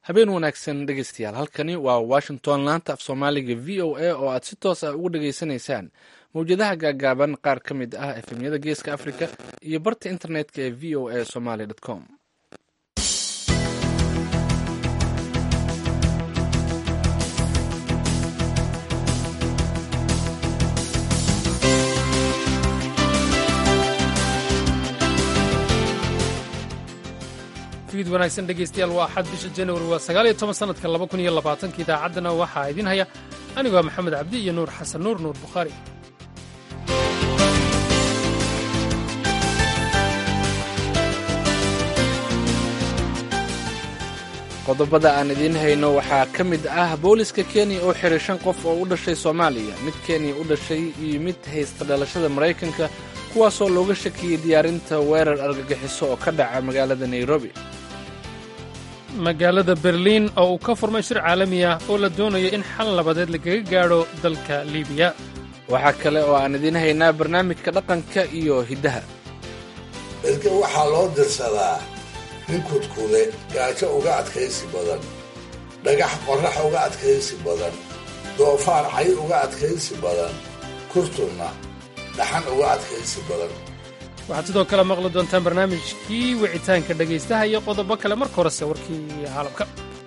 habeen wanaagsan dhegeystayaal halkani waa washington laanta af soomaaliga v o a oo aad si toos ah ugu dhageysanaysaan mawjadaha gaagaaban qaar ka mid ah efemyada geeska africa iyo barta internetka ee v o a somaly com fiid wanaagsan dhegaystayaal waa axad bisha januari waa sagaal iyo toban sanadka laba kun iyo labaatanka idaacaddana waxaa idin haya anigoo maxamed cabdi iyo nuur xasan nuur nuur bukhaari qodobada aan idiin hayno waxaa ka mid ah booliska kenya oo xiray shan qof oo u dhashay soomaaliya mid kenya u dhashay iyo mid haysta dhalashada maraykanka kuwaasoo looga shakiyey diyaarinta weerar argagixiso oo ka dhaca magaalada nairobi magaalada berliin oo uu ka furmay shir caalami ah oo la doonayo in xal labadeed lagaga gaadho dalka liibiya waxaa kale oo aan idiin haynaa barnaamijka dhaqanka iyo hiddaha erga waxaa loo dirsadaa nin kudkude gaajo uga adkaysi badan dhagax qorrax uga adkaysi badan doofaar cay uga adkaysi badan kurtunna dhaxan uga adkaysi badan waxaad sidoo kale maqli doontaan barnaamijkii wicitaanka dhegaystaha iyo qodobo kale marka horese warkii caalamka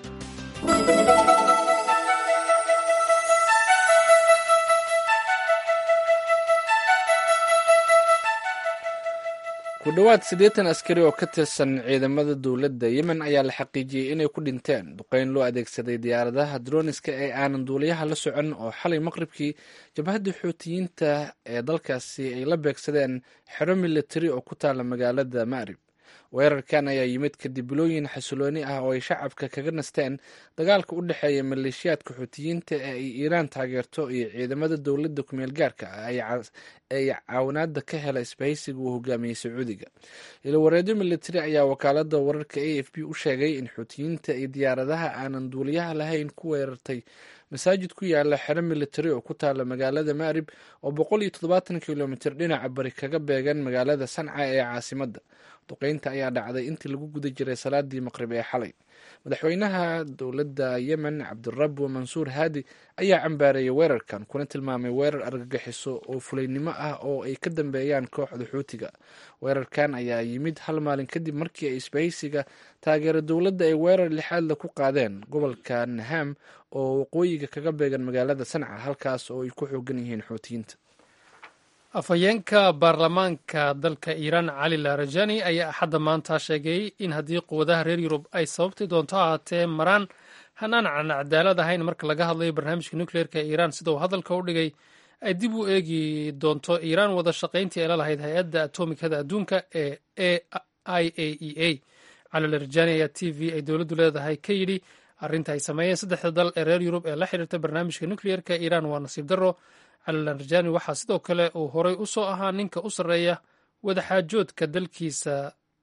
ku dhowaad siddeetan askari oo ka tirsan ciidamada dowladda yemen ayaa la xaqiijiyey inay ku dhinteen duqeyn loo adeegsaday diyaaradaha droniska ee aanan duuliyaha la socon oo xalay maqribkii jabhadda xuutiyiinta ee dalkaasi ay la beegsadeen xero militari oo ku taala magaalada ma'rib weerarkan ayaa yimid kadib bilooyin xasilooni ah oo ay shacabka kaga nasteen dagaalka u dhexeeya maleeshiyaadka xuutiyiinta ee ay iiraan taageerto iyo ciidamada dowladda kumeel gaarka ah ee caawinaada ka hela isbahaysiga uu hogaamiyey sacuudiga ilawareedyo militari ayaa wakaalada wararka a f b u sheegay in xuutiyiinta iyo diyaaradaha aanan duuliyaha lahayn ku weerartay masaajid ku yaala xero militari oo ku taala magaalada ma'rib oo boqol iyo toddobaatan kilomitr dhinaca bari kaga beegan magaalada sanca ee caasimadda duqeynta ayaa dhacday intii lagu guda jiray salaadii maqrib ee xalay madaxweynaha dowladda yemen cabdirabo mansuur haadi ayaa cambaareeyay weerarkan kuna tilmaamay weerar argagixiso oo fulaynimo ah oo ay ka dambeeyaan kooxda xuutiga weerarkan ayaa yimid hal maalin kadib markii ay isbahaysiga taageera dowladda ay weerar lixaadla ku qaadeen gobolka naham oo waqooyiga kaga beegan magaalada sanca halkaas oo ay ku xoogan yihiin xuutiyiinta afhayeenka baarlamaanka dalka iiraan cali larajani ayaa axadda maanta sheegay in haddii quwadaha reer yurub ay sababti doonto ahaatee maraan hanaan aan cadaalad ahayn marka laga hadlayo barnaamijka nukleerka ee iiraan sida uu hadalka u dhigay ay dib u eegi doonto iiraan wada shaqayntii ay la lahayd hay-adda atomikada adduunka ee i a e a cali larajani ayaa t v ay dowladdu leedahay ka yidhi arrinta ay sameeyeen saddexda dal ee reer yurub ee la xiriirta barnaamijka nukleerka iiraan waa nasiib darro calilarjani waxaa sidoo kale uu horay u soo ahaa ninka u sarreeya wadaxaajoodka dalkiisa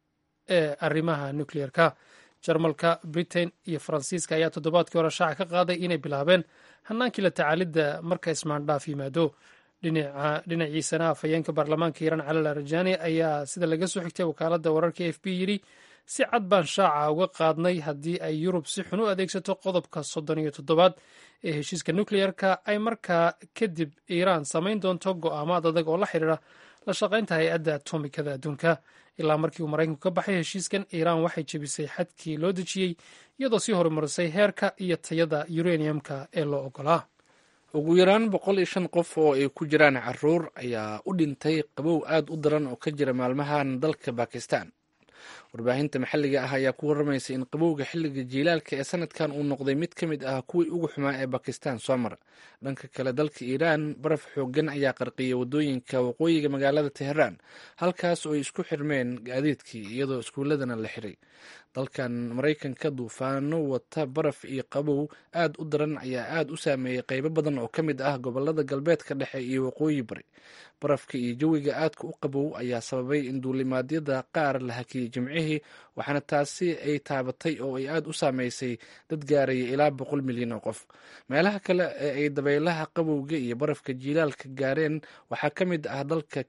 ee arrimaha nukleerka jarmalka britain iyo faransiiska ayaa toddobaadkii hore shaaca ka qaaday inay bilaabeen hanaankii la tacaalidda marka ismaandhaaf yimaado dhinaciisana afhayeenka baarlamaanka iiraan calilarjani ayaa sida laga soo xigtay wakaaladda wararka f b yidhi si cad baan shaaca uga qaadnay haddii ay yurub si xun u adeegsato qodobka soddon iyo toddobaad ee heshiiska nukleerka ay markaa kadib iiraan samayn doonto go'aamaad adag oo la xidhiira la shaqaynta hay-adda atomikada adduunka ilaa markii uu maraykanku ka baxay heshiiskan iiraan waxay jebisay xadkii loo dejiyey iyadoo sii horumarisay heerka iyo tayada uraniumka ee loo ogolaa ugu yaraan boqol iyo shan qof oo ay ku jiraan caruur ayaa u dhintay qabow aad u daran oo ka jira maalmahan dalka bakistan warbaahinta maxalliga ah ayaa ku waramaysay in qabowga xilliga jiilaalka ee sanadkan uu noqday mid ka mid ah kuwii ugu xumaa ee bakistan soo mara dhanka kale dalka iiraan baraf xoogan ayaa qarqiyay wadooyinka waqooyiga magaalada teheraan halkaas oo ay isku xirmeen gaadiidkii iyadoo iskuuladana la xiray dalkan maraykanka duufaano wata baraf iyo qabow aad u daran ayaa aad u saameeyey qeybo badan oo ka mid ah gobolada galbeedka dhexe iyo waqooyi bari barafka iyo jawiga aadka u qabow ayaa sababay in duulimaadyada qaar la hakiyey jimcihii waxaana taasi ay taabatay oo ay aad u saameysay dad gaaraya ilaa boqol milyan oo qof meelaha kale ee ay dabaylaha qabowga iyo barafka jiilaalka gaareen waxaa ka mid ah dalka canada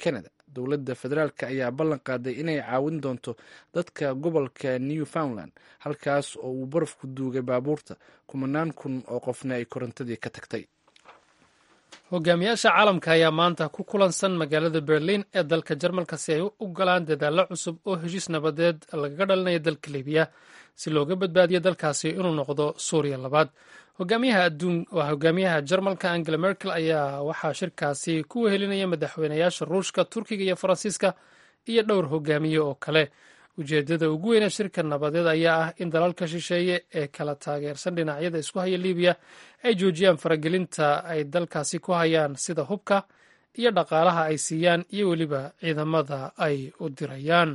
dowladda federaalk ayaa ballan qaaday inay caawin doonto dadka gobolka newfoundland halkaas oo uu barafku duugay baabuurta kumanaan kun oo qofna ay korontadii ka tagtay hogaamiyaasha caalamka ayaa maanta ku kulansan magaalada berlin ee dalka jarmalka si ay u galaan dadaallo cusub oo heshiis nabadeed lagaga dhalinayo dalka libiya si looga badbaadiyo dalkaasi inuu noqdo suuriya labaad waa hogaamiyaha jarmalka angela merkel ayaa waxaa shirkaasi ku wehelinaya madaxweynayaasha ruushka turkiga iyo faransiiska iyo dhowr hogaamiye oo kale ujeedada ugu weyne shirka nabadeed ayaa ah in dalalka shisheeye ee kala taageersan dhinacyada isku haya libiya ay joojiyaan faragelinta ay dalkaasi ku hayaan sida hubka iyo dhaqaalaha ay siiyaan iyo weliba ciidamada ay u dirayaan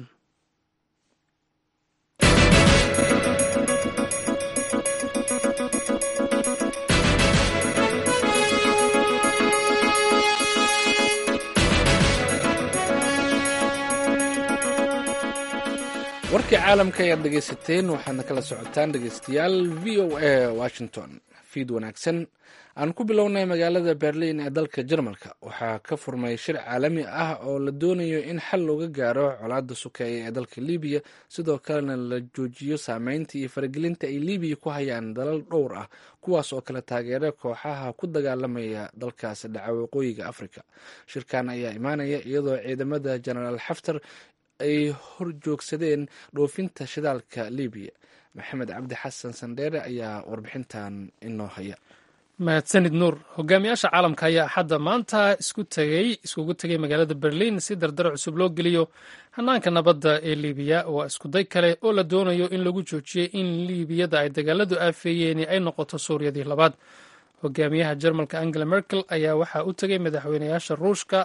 warkii caalamka ayaad dhegaysateen waxaadna kala socotaan dhegaystayaal v o a washington fiid wanaagsan aan ku bilownay magaalada berlin ee dalka jarmalka waxaa ka furmay shir caalami ah oo la doonayo in xal looga gaaro colaada sukeeye ee dalka libiya sidoo kalena la joojiyo saameynta iyo faragelinta ay libiya ku hayaan dalal dhowr ah kuwaas oo kale taageera kooxaha ku dagaalamaya dalkaasi dhaca waqooyiga africa shirkan ayaa imaanaya iyadoo ciidamada jenaraal xaftar ay horjoogsadeen dhoofinta shidaalka libiya maxamed cabdi xasan sandheere ayaa warbixintan inoo haya mahadsanid nuur hogaamiyaasha caalamka ayaa axadda maanta isku tegey iskugu tegay magaalada berlin si dardar cusub loo geliyo hanaanka nabadda ee libiya waa iskuday kale oo la doonayo in lagu joojiyey in liibiyada ay dagaaladu aafeeyeeni ay noqoto suuriyadii labaad hogaamiyaha jarmalka angela merkel ayaa waxaa u tegay madaxweynayaasha ruushka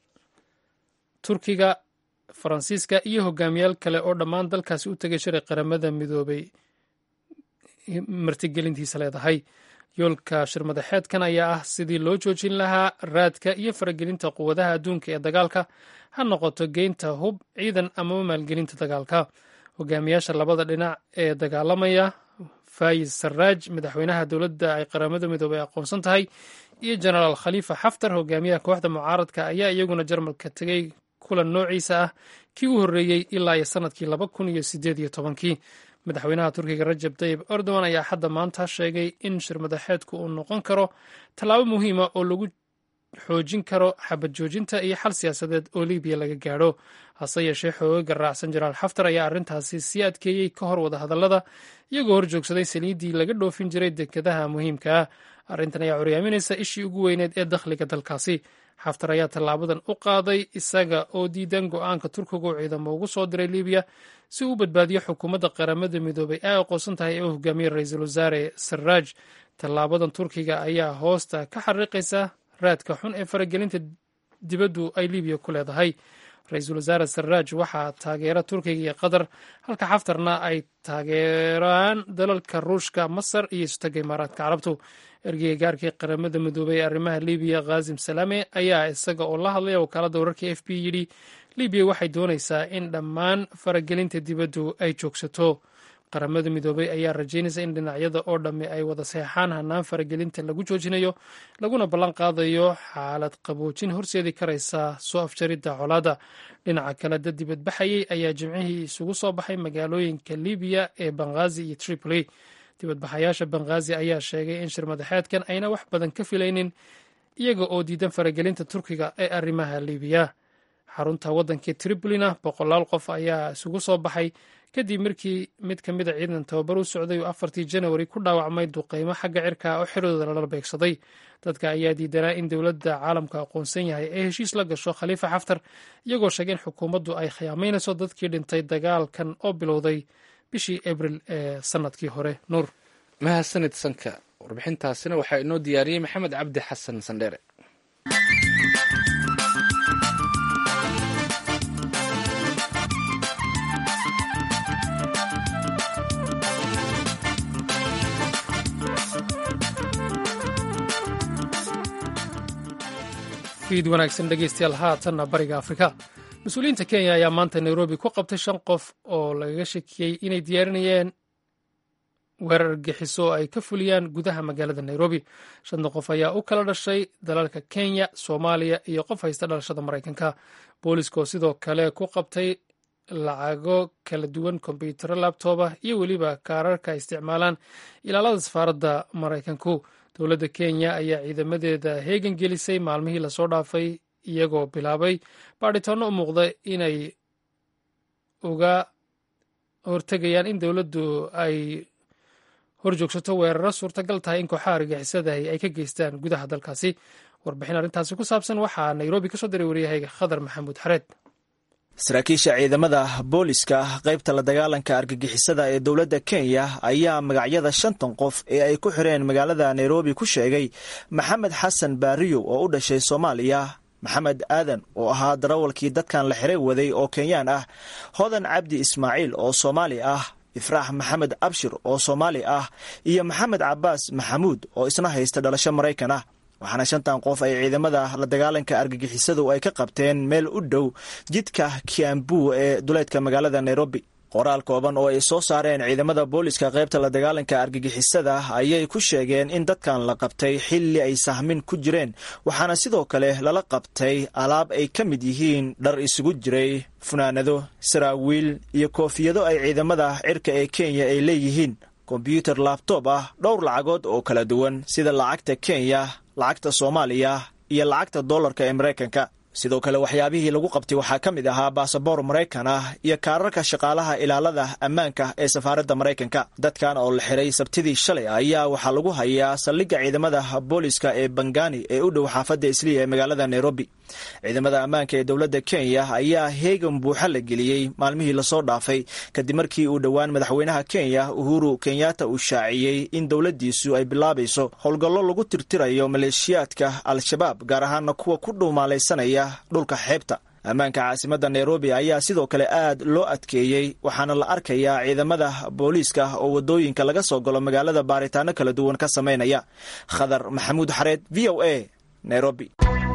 turkiga faransiiska iyo hogaamiyaal kale oo dhammaan dalkaasi u tegay shiray qaramada midoobay martigelintiisa leedahay yoolka shirmadaxeedkan ayaa ah sidii loo joojin lahaa raadka iyo faragelinta quwadaha adduunka ee dagaalka ha noqoto geynta hub ciidan amaba maalgelinta dagaalka hogaamiyaasha labada dhinac ee dagaalamaya fayis sarraaj madaxweynaha dowladda ay qaramada midoobay aqoonsan tahay iyo jenaraal khaliifa xaftar hogaamiyaha kooxda mucaaradka ayaa iyaguna jarmalka tegey kulan noociisa ah kii u horreeyey ilaa iyo sanadkii laba kun iyo sideed iyo tobankii madaxweynaha turkiga rajab tayib erdogan ayaa hadda maanta sheegay in shirmadaxeedku uu noqon karo tallaabo muhiima oo lagu xoojin karo xabad joojinta iyo xal siyaasadeed oo libiya laga gaadho hase yeeshee xoogaga raacsan jenaraal xaftar ayaa arrintaasi sii adkeeyey ka hor wadahadallada iyagoo hor joogsaday saliiddii laga dhoofin jiray dekedaha muhiimka ah arrintan ayaa curyaaminaysa ishii ugu weyneed ee dakhliga dalkaasi xaftar ayaa tallaabadan u qaaday isaga oo diidan go-aanka turkiga uu ciidamo ugu soo diray libiya si uu u badbaadiyo xukuumadda qaramada midoobay ay aqoonsan tahay ee u hogaamiyey ra-iisul wasaare sarraaj tallaabadan turkiga ayaa hoosta ka xariiqaysa raadka xun ee faragelinta dibaddu ay libiya ku leedahay ra-iisul wasaare sarraaj waxaa taageera turkiga iyo qatar halka xaftarna ay taageeraan dalalka ruushka masar iyo istaga imaaraadka carabtu ergeyga gaarkii qaramada midoobay ee arrimaha libiya khazim salame ayaa isaga oo la hadlaya wakaaladda wararka f b yidhi libiya waxay doonaysaa in dhammaan faragelinta dibaddu ay joogsato qaramada midoobay ayaa rajaynaysa in dhinacyada oo dhammi ay wada seexaan hanaan faragelinta lagu joojinayo laguna ballan qaadayo xaalad qaboojin horseedi karaysa soo afjaridda colaadda dhinaca kale dad dibadbaxayey ayaa jimcihii isugu soo baxay magaalooyinka libiya ee banghaazi iyo tripoli dibadbaxayaasha banghaazi ayaa sheegay in shirmadaxeedkan ayna wax badan ka filaynin iyaga oo diidan faragelinta turkiga ee arrimaha libiya xarunta waddankii tripolina boqolaal qof ayaa isugu soo baxay kadib markii mid ka mid a ciidan tababar u socday oo afartii janawari ku dhaawacmay duqeymo xagga cirka oo xiradooda lala beegsaday dadka ayaa diidanaa in dowladda caalamka aqoonsan yahay ee heshiis la gasho khaliifa xaftar iyagoo sheegay in xukuumaddu ay khiyaamaynayso dadkii dhintay dagaalkan oo bilowday bishii abril ee sanadkii hore nuur mahadsanid sanka warbixintaasina waxaa inoo diyaariyey maxamed cabdi xasan sandheere fiid wanaagsan dhegeystayaal haatanna bariga afrika mas-uuliyiinta kenya ayaa maanta nairobi ku qabtay shan qof oo lagaga shakiyey inay diyaarinayeen weerar argagixiso oo ay ka fuliyaan gudaha magaalada nairobi shantan qof ayaa u kala dhashay dalalka kenya soomaaliya iyo qof haysta dhalashada maraykanka booliska oo sidoo kale ku qabtay lacago kala duwan kombyutaro labtoba iyo weliba kaararka ay isticmaalaan ilaalada safaaradda maraykanku dowladda kenya ayaa ciidamadeeda heegan gelisay maalmihii lasoo dhaafay iyagoo bilaabay baadhitaano u muuqda inay uga hortegayaan in dowladdu ay horjoogsato weeraro suurtagal tahay in kooxaha argagixisadahi ay ka geystaan gudaha dalkaasi warbixin arrintaasi ku saabsan waxaa nairobi ka soo diray waryahayga khadar maxamuud xareed saraakiisha ciidamada booliska qaybta la dagaalanka argagixisada ee dowladda kenya ayaa magacyada shantan qof ee ay ku xireen magaalada nairobi ku sheegay maxamed xasan baariyo oo u dhashay soomaaliya maxamed aadan oo ahaa darawalkii dadkan la xiray waday oo kenyaan ah hodan cabdi ismaaciil oo soomaali ah ifraax maxamed abshir oo soomaali ah iyo maxamed cabaas maxamuud oo isna haysta dhalasho maraykan ah waxaana shantan qof ay ciidamada la dagaalanka argagixisadu ay ka qabteen meel u dhow jidka kiambu ee duleedka magaalada nairobi qoraal kooban oo ay soo saareen ciidamada booliska qaybta la dagaalanka argagixisada ayay ku sheegeen in dadkan la qabtay xilli ay sahmin ku jireen waxaana sidoo kale lala qabtay alaab ay ka mid yihiin dhar isugu jiray funaanado saraawiil iyo koofiyado ay ciidamada cirka ee kenya ay leeyihiin kombyuutar laabtoob ah dhowr lacagood oo kala duwan sida lacagta kenya lacagta soomaaliya iyo lacagta dollarka ee maraykanka sidoo kale waxyaabihii lagu qabtay waxaa ka mid ahaa baasaboor maraykan ah iyo kaararka shaqaalaha ilaalada ammaanka ee safaaradda maraykanka dadkan oo la xiray sabtidii shalay ayaa waxaa lagu hayaa saldhigga ciidamada booliska ee bangani ee u dhow xaafadda isliya ee magaalada nairobi ciidamada ammaanka ee dowladda kenya ayaa heegan buuxa la geliyey maalmihii lasoo dhaafay kadib markii uu dhowaan madaxweynaha kenya uhuru kenyatta uu shaaciyey in dowladdiisu ay bilaabayso howlgallo lagu tirtirayo maleeshiyaadka al-shabaab gaar ahaana kuwa ku dhuumaalaysanaya dhulka xeebta ammaanka caasimadda nairobi ayaa sidoo kale aad loo adkeeyey waxaana la arkayaa ciidamada booliiska oo waddooyinka laga soo galo magaalada baaritaano kala duwan ka samaynaya khadar maxamuud xareed v o a nairobi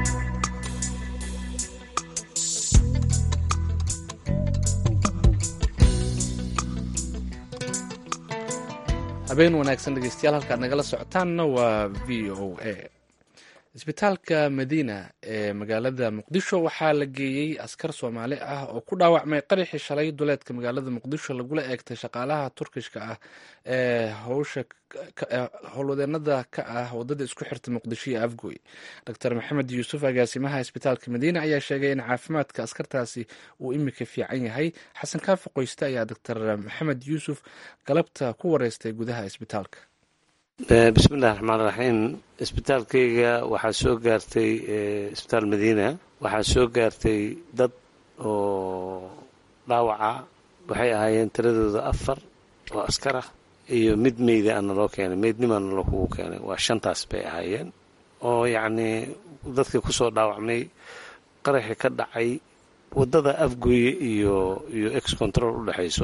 habeen wanaagsan dhegeystayaal halkaad nagala socotaanna waa v o a isbitaalka madiina ee magaalada muqdisho waxaa la geeyey askar soomaali ah oo ku dhaawacmay qaraxii shalay duleedka magaalada muqdisho lagula eegtay shaqaalaha turkishka ah ee howsha howlwadeenada ka ah wadada isku xirta muqdisho iyo afgoy doctor maxamed yuusuf agaasimaha isbitaalka madiina ayaa sheegay in caafimaadka askartaasi uu imika fiican yahay xasan kaafi qoyste ayaa doctor maxamed yuusuf galabta ku wareystay gudaha isbitaalka bismillahi raxmaan raxiim isbitaalkayga waxaa soo gaartay isbitaal madiina waxaa soo gaartay dad oo dhaawaca waxay ahaayeen tiradooda afar oo askar ah iyo mid meyda ana loo keenay meydnimaana loo kugu keenay waa shantaas bay ahaayeen oo yacnii dadkii kusoo dhaawacmay qaraxii ka dhacay waddada afgoye iyo iyo ex control u dhexayso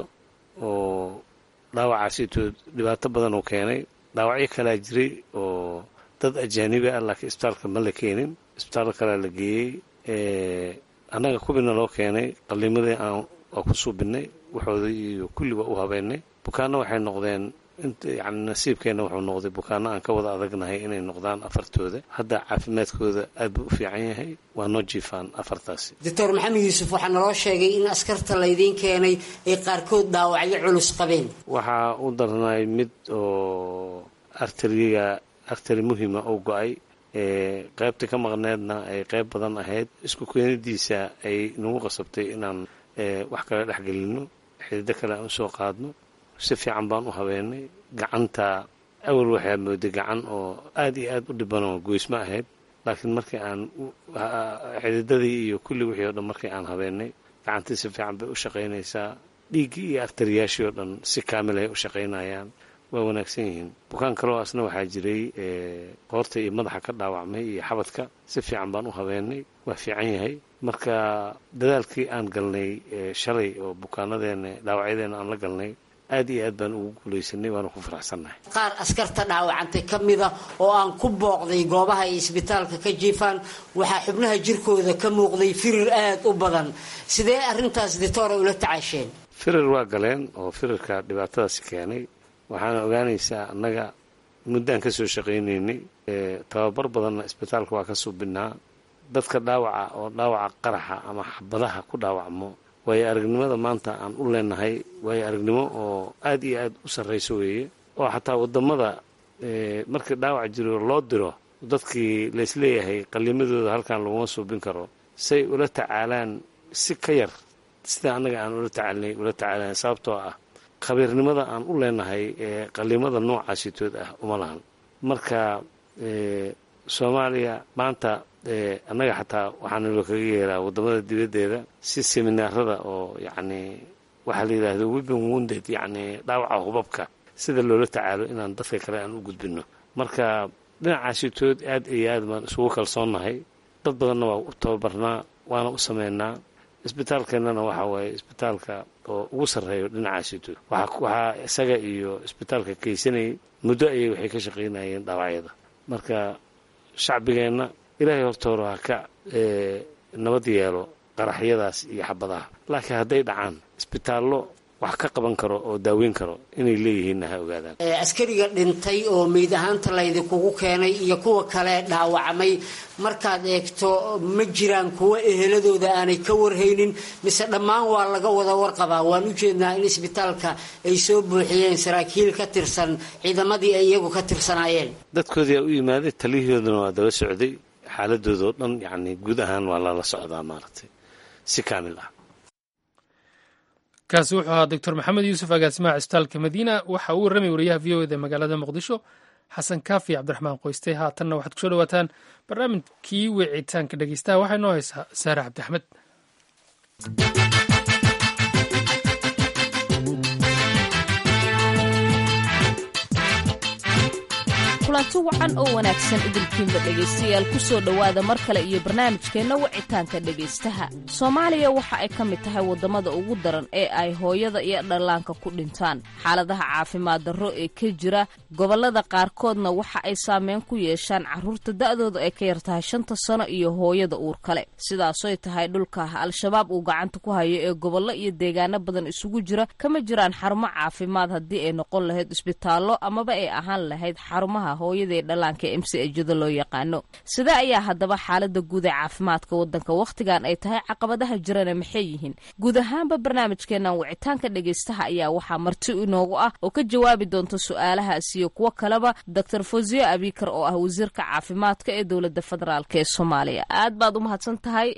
oo dhaawacaasito dhibaato badan uu keenay dhaawacyo kalaa jiray oo dad ajaanibi ah laakiin isbitaalka ma la keenin isbitaalka kalea la geeyey annaga kubina loo keenay qalliimadii aan waa ku suubinay waxooda iyo kulli waa u habeynay bukaanno waxay noqdeen yani nasiibkeenna wuxuu noqday bukaanno aan ka wada adagnahay inay noqdaan afartooda hadda caafimaadkooda aad buu u fiican yahay waa noo jiifaan afartaasi doctor maxamed yuusuf waxaa naloo sheegay in askarta laydiin keenay ay qaarkood dhaawacyo culus qabeen waxaa u darnay mid oo arteriga arteri muhima oo go-ay qaybta ka maqneedna ay qayb badan ahayd isku keenidiisa ay nagu qasabtay inaan wax kale dhexgelino xidido kale aan usoo qaadno si fiican baan u habeenay gacanta awal waxaa mooday gacan oo aad iyo aad u dhibanoo goysma ahayd laakiin markii aan xididadii iyo kulli wixii o dhan markii aan habeenay gacantii si fiican bay u shaqaynaysaa dhiiggii iyo artariyaashii oo dhan si kaamil ay u shaqaynayaan waa wanaagsan yihiin bukaan kaloo asna waxaa jiray qoorta iyo madaxa ka dhaawacmay iyo xabadka si fiican baan u habeenay waa fiican yahay marka dadaalkii aan galnay shalay oo bukaanadeena dhaawacyadeena aan la galnay aad iyo aad baan ugu guulaysanay waana ku faraxsannahay qaar askarta dhaawacantay ka mida oo aan ku booqday goobaha ay isbitaalka ka jiifaan waxaa xubnaha jirkooda ka muuqday firir aad u badan sidee arrintaas ditoora ula tacaasheen firir waa galeen oo firirka dhibaatadaasi keenay waxaana ogaanaysaa annaga muddaan ka soo shaqaynaynay tababar badanna isbitaalka waa ka suubinaa dadka dhaawaca oo dhaawaca qaraxa ama xabadaha ku dhaawacmo waayo aragnimada maanta aan u leenahay waayo aragnimo oo aad iyo aad u sarrayso weeye oo xataa waddamada markii dhaawac jiro loo diro dadkii laysleeyahay qallimadooda halkan laguma suubin karo say ula tacaalaan si ka yar sida annaga aan ula tacaalnay ula tacaalaan sababtoo ah khabiirnimada aan u leenahay ee qallimada noocaasitood ah uma lahan marka soomaaliya maanta annaga xataa waxaanalo kaga yeeraa waddamada dibaddeeda si seminaarada oo yacni waxaa la yidhaahdo weapon wounded yacni dhaawaca hubabka sida loola tacaalo inaan dadka kale aan u gudbinno marka dhinacaasitood aad iyo aad baan isugu kalsoonnahay dad badanna waa u tababarnaa waana u sameynaa isbitaalkeennana waxa waaye isbitaalka oo ugu sarreeyo dhinacaasitood waxaa isaga iyo isbitaalka kaysanayay muddo ayay waxay ka shaqaynayeen dhaawacyada marka shacbigeenna ilaahay hortoora ha ka nabad yeelo qaraxyadaas iyo xabadaha laakiin hadday dhacaan isbitaallo wax ka qaban karo oo daaweyn karo inay leeyihiinna ha ogaadaan askariga dhintay oo meyd ahaanta laydinkugu keenay iyo kuwa kale dhaawacmay markaad eegto ma jiraan kuwa eheladooda aanay ka warhaynin mise dhammaan waa laga wada warqabaa waan u jeednaa in isbitaalka ay soo buuxiyeen saraakiil ka tirsan ciidamadii ay iyagu ka tirsanaayeen dadkoodii aa u yimaaday taliyahooduna waa daba socday xaaladoodaoo dhan yacni guud ahaan waa lala socdaa maaragtay si kaamil ah kaasi wuxuu ahaa doctor maxamed yuusuf agaasimaha cisbitaalka madiina waxa uu warramay wariyaha v o eda magaalada muqdisho xasan kaafi cabdiraxmaan qoyste haatanna waxaad kusoo dhawaataan barnaamijkii wicitaanka dhegeystaha waxaa inoo haysaa saare cabdi axmed kulanti wacan oo wanaagsan idilkiinba dhegaystayaal ku soo dhowaada mar kale iyo barnaamijkeenna wicitaanka dhegaystaha soomaaliya waxa ay ka mid tahay waddamada ugu daran ee ay hooyada iyo dhallaanka ku dhintaan xaaladaha caafimaad darro ee ka jira gobollada qaarkoodna waxa ay saameyn ku yeeshaan carruurta da'dooda ay ka yar tahay shanta sano iyo hooyada uur kale sidaasoy tahay dhulka al-shabaab uu gacanta ku hayo ee gobollo iyo deegaano badan isugu jira kama jiraan xarumo caafimaad haddii ay noqon lahayd isbitaallo amaba ay ahaan lahayd xarumaha hooyadaee dhallaanka m c ejada loo yaqaano sida ayaa haddaba xaalada guud ee caafimaadka waddanka wakhtigan ay tahay caqabadaha jirana maxay yihiin guud ahaanba barnaamijkeenan wicitaanka dhegaystaha ayaa waxaa marti inoogu ah oo ka jawaabi doonta su-aalahaas iyo kuwo kaleba doctor fosiyo abikar oo ah wasiirka caafimaadka ee dowladda federaalk ee soomaaliya aad baad u mahadsan tahay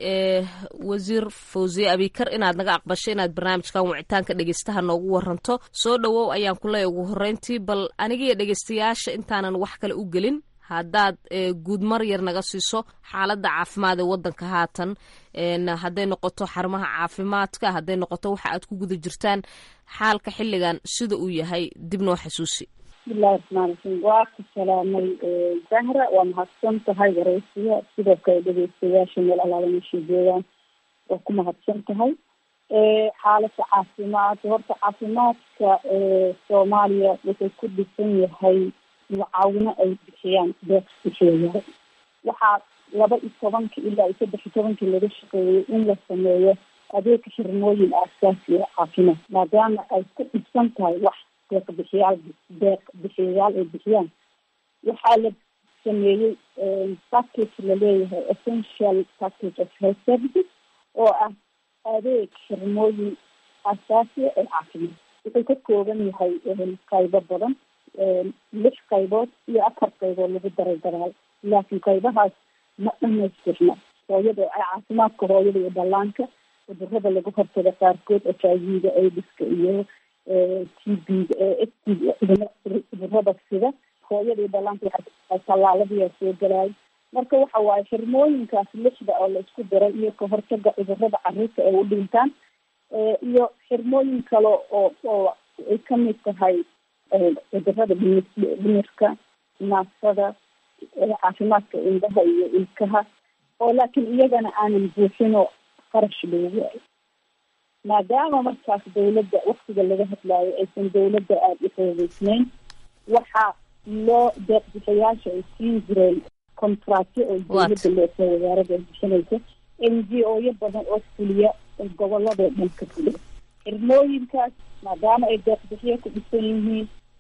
wasiir fosiyo abikar inaad naga aqbasho inaad barnaamijkan wicitaanka dhegaystaha noogu waranto soo dhowow ayaan kuleey ugu horeyntii bal anigiyo dhegaystayaasha intaanan wax kale u gelin haddaad guud mar yar naga siiso xaaladda caafimaad ee waddanka haatan hadday noqoto xarumaha caafimaadka hadday noqoto waxa aad ku guda jirtaan xaalka xilligan sida uu yahay dib noo xasuusi bismillahi raxmaan raxiim waa ku salaamay zahra waa mahadsan tahay wareysiya sidoo kale dhegeystayaasha meel alaala meeshay joogaan waa ku mahadsan tahay xaaladda caafimaad horta caafimaadka soomaaliya wuxuu ku dhisan yahay mucaawino ay bixiyaan deeq bixiyayaal waxaa laba iyo tobanka ilaa iyo saddex iyo tobankii laga shaqeeyey in la sameeyo adeega xirmooyin aasaasi oo caafimaad maadaama ay ku dhibsan tahay wax deeq bixiyaal deeq bixiyayaal ay bixiyaan waxaa la sameeyey package laleeyahay essential package of health services oo ah adeeg xirmooyin aasaasiya ee caafimaad wuxuu ka kooban yahay qaybo badan lix qaybood iyo afar qaybood lagu daray daraal laakiin qaybahaas ma dhamaystirna hooyada caafimaadka hooyada iyo dhallaanka cudurada lagu hortaga qaarkood h i v-ga aidiska iyo t b-ga cudurada sida hooyada iyo dhallaanka waa tallaaladiyaa soo galaayo marka waxa waaye xirmooyinkaas lixda oo la isku daray iyo ka hortaga cudurada caruurta ay u dhintaan iyo xirmooyin kale oo oo ay kamid tahay cudurada dhimirka naafada caafimaadka indhaha iyo ilkaha oo laakiin iyagana aanan buuxinoo qarash loogu ay maadaama markaas dawladda waktiga laga hadlaayo aysan dawladda aada u xoogeysneyn waxaa loo deeq bixayaasha ay siin jireen contractyo oo dawladda leeso wasaarada ay bixinaysa n g o yo badan oo fuliya goboladoo dhan ka fuliya xirmooyinkaas maadaama ay deeq bixiyo ku dhisan yihiin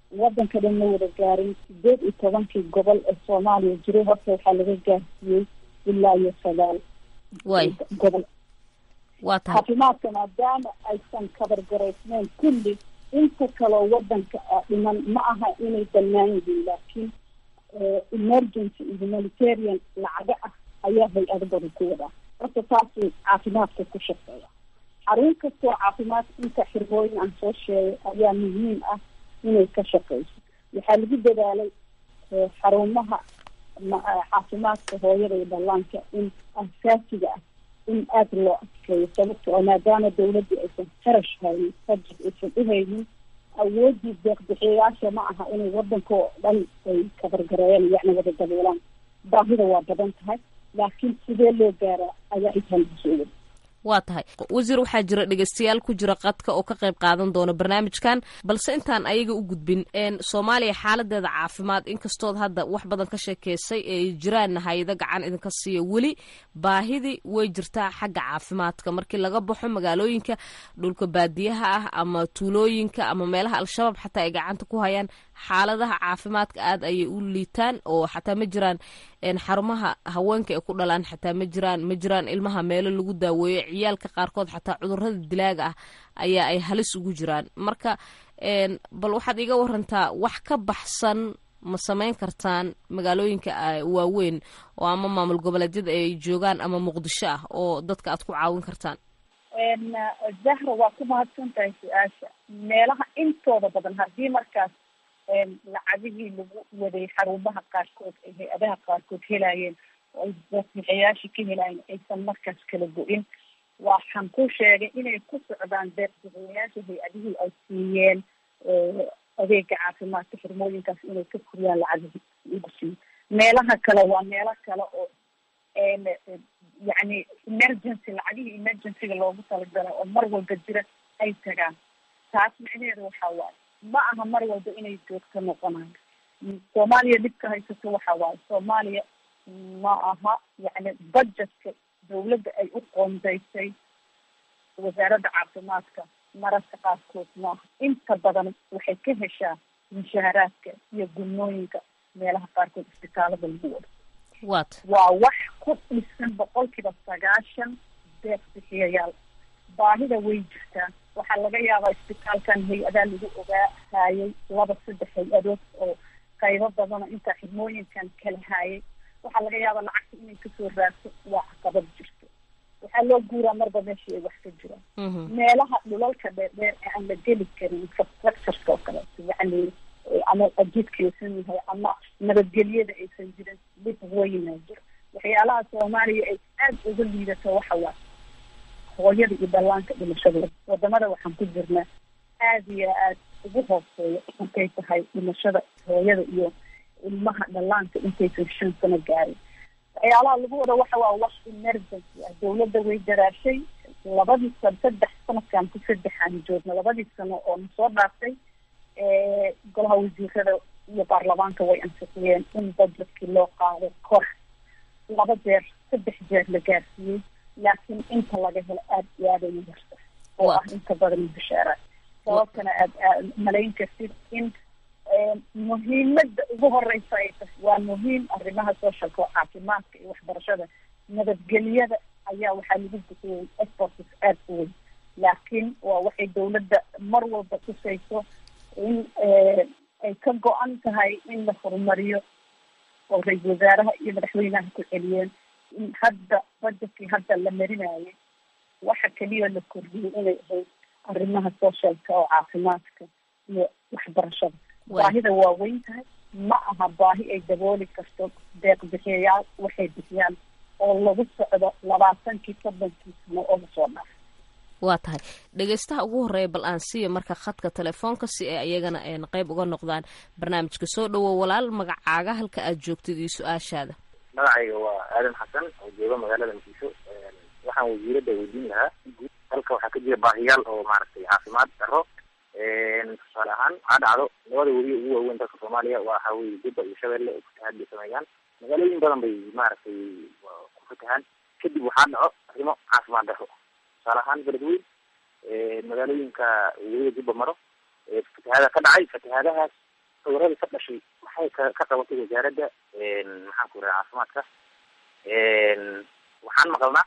wadanka dhan ma wada gaarin sideed iyo tobankii gobol ee soomaaliya jiray horta waxaa laga gaarsiiyey ilaa iyo sagaal way gobol waa tahay caafimaadka maadaama aysan kabargaraysnayn kulli inta kaloo wadanka ah dhiman ma aha inay bannaan yihiin laakiin emergency iyo humanitarian lacago ah ayaa hay-ado badan ku wadaa horta taasuu caafimaadka ku shaqeeya xarun kastoo caafimaad inta xirmooyin aan soo sheegay ayaa muhiim ah inay ka shaqeyso waxaa lagu dadaalay xarumaha caafimaadka hooyada iyo dhallaanka in asaasiga ah in aada loo adkeeyo sababta oo maadaama dawladdu aysan qarash haynin budget aysan u haynin awoodii deeqbixiyayaasha ma aha inay wadanka oo dhan ay kabargareeyaan yacni wada daboolaan baahida waa badan tahay laakiin sidee loo gaaraa ayaa intaan kusoo wada waa tahay wasiir waxaa jira dhegeystayaal ku jira qadka oo ka qayb qaadan doona barnaamijkan balse intaan ayaga u gudbin soomaaliya xaaladeeda caafimaad inkastood hadda wax badan ka sheekeysay ee jiraanna hay-ado gacan idinka siiya weli baahidii way jirtaa xagga caafimaadka markii laga baxo magaalooyinka dhulka baadiyaha ah ama tuulooyinka ama meelaha al-shabaab xataa ay gacanta ku hayaan xaaladaha caafimaadka aada ayay u liitaan oo xataa ma jiraan xarumaha haweenka ay ku dhalaan xataa ma jiraan ma jiraan ilmaha meelo lagu daaweeyo ciyaalka qaarkood xataa cudurada dilaaga ah ayaa ay halis ugu jiraan marka bal waxaad iga warantaa wax ka baxsan ma samayn kartaan magaalooyinka waaweyn oo ama maamul goboleedyada ay joogaan ama muqdisho ah oo dadka aad ku caawin kartaan zahra waa ku mahadsan tahay su-aasha meelaha intooda badan haddii markaas lacagihii lagu waday xarumaha qaarkood ay hay-adaha qaarkood helaayeen oo ay deeqbixiyayaasha ka helaayeen aysan markaas kala go-in waxaan ku sheegay inay ku socdaan deeqbixiyayaasha hay-adihii ay siiyeen adeega caafimaadka xirmooyinkaas inay ka kuriyaan lacagihii lagu siiyo meelaha kale waa meelo kale oo yacni emergency lacagihii emergencyga loogu talagalay oo mar walba jira ay tagaan taas micnaheedu waxaa waaye ma aha mar walba inay joogto noqonayo soomaaliya dhibka haysato waxa waaye soomaaliya ma aha yacni budgetka dawladda ay u qoondaysay wasaaradda caafimaadka mararka qaarkood maaha inta badan waxay ka heshaa mushaharaadka iyo gulmooyinka meelaha qaarkood isbitaalada lagu wado wat waa wax ku dhisan boqolkiiba sagaashan deeq bixiyayaal baahida way jirtaa waxaa laga yaabaa isbitaalkan hay-adaa lagu ogaahayay laba saddex hay-adood oo qaybo badana intaa xirmooyinkan kala haayay waxaa laga yaabaa lacagta inay kasoo raagto waa caqabad jirto waxaa loo guuraa marba meeshii ay wax ka jiraan meelaha dhulalka dheerdheer ee aan la geli karin infrastructureka oo kaleeto yacni ama ajidkaysan yahay ama nabadgelyada aysan jirin dhib weynaa jiro waxyaalaha soomaaliya ay aada uga liidato waxa waa hooyada iyo dhallaanka dhimashadooda wadamada waxaan ku jirnaa aada iyo aad ugu hooseeya markay tahay dhimashada hooyada iyo ilmaha dhallaanka intaysan shan sano gaarin waxyaalaha lagu wada waxa waa wax emergency ah dawladda way daraashay labadii sano saddex sanadkan ku saddexaan joogna labadii sano oo na soo dhaaftay golaha wasiirada iyo baarlamaanka way ansixiyeen in budgetkii loo qaado kor laba jeer saddex jeer la gaarsiiyey laakiin inta laga helo aada iyo aada ugu yarta oo ah inta badan bishaara sababtana aad malayn kartid in muhiimada ugu horeysa ay tahay waa muhiim arrimaha socialka oo caafimaadka iyo waxbarashada nabadgelyada ayaa waxaa lagu bixiyey exports aada u weyn laakiin waa waxay dawladda mar walba tusayso in ay ka go-an tahay in la horumariyo oo ra-iisal wasaaraha iyo madaxweynaha ku celiyeen in hadda budgetkii hadda la marinayay waxa keliya la kordhiyey inay ahayd arrimaha socialka oo caafimaadka iyo waxbarashada baahida waa weyn tahay ma aha baahi ay dabooli karto deeq bixiyayaal waxay bixiyaan oo lagu socdo labaatankii soddonkii sano oo lasoo dhaafay waa tahay dhegeystaha ugu horreeya bal aan siiya marka khadka telefoonka si ay ayagana qeyb uga noqdaan barnaamijka soo dhowow walaal magacaaga halka aad joogtid iyo su-aashaada magacayga waa aadan xasan oo jooga magaalada muqdisho waxaan wasiiradda weydiin lahaa guud dalka waxaa ka jira baahiyaal oo maaragtay caafimaad daro tusaale ahaan waxaa dhacdo labada weli ugu waaweyn dalka soomaaliya waxa weye jubba iyo shabeelle oo fatahaad bay sameeyaan magaalooyin badan bay maaragtay ku fatahaan kadib waxaa dhaco arrimo caafimaad daro tusaale ahaan beledweyn magaalooyinka weliba jubba maro fatahaada ka dhacay fatahaadahaas cudurradii ka dhashay maxay ka ka qabatay wasaaradda maxaan ku raha caafimaadka waxaan maqalnaa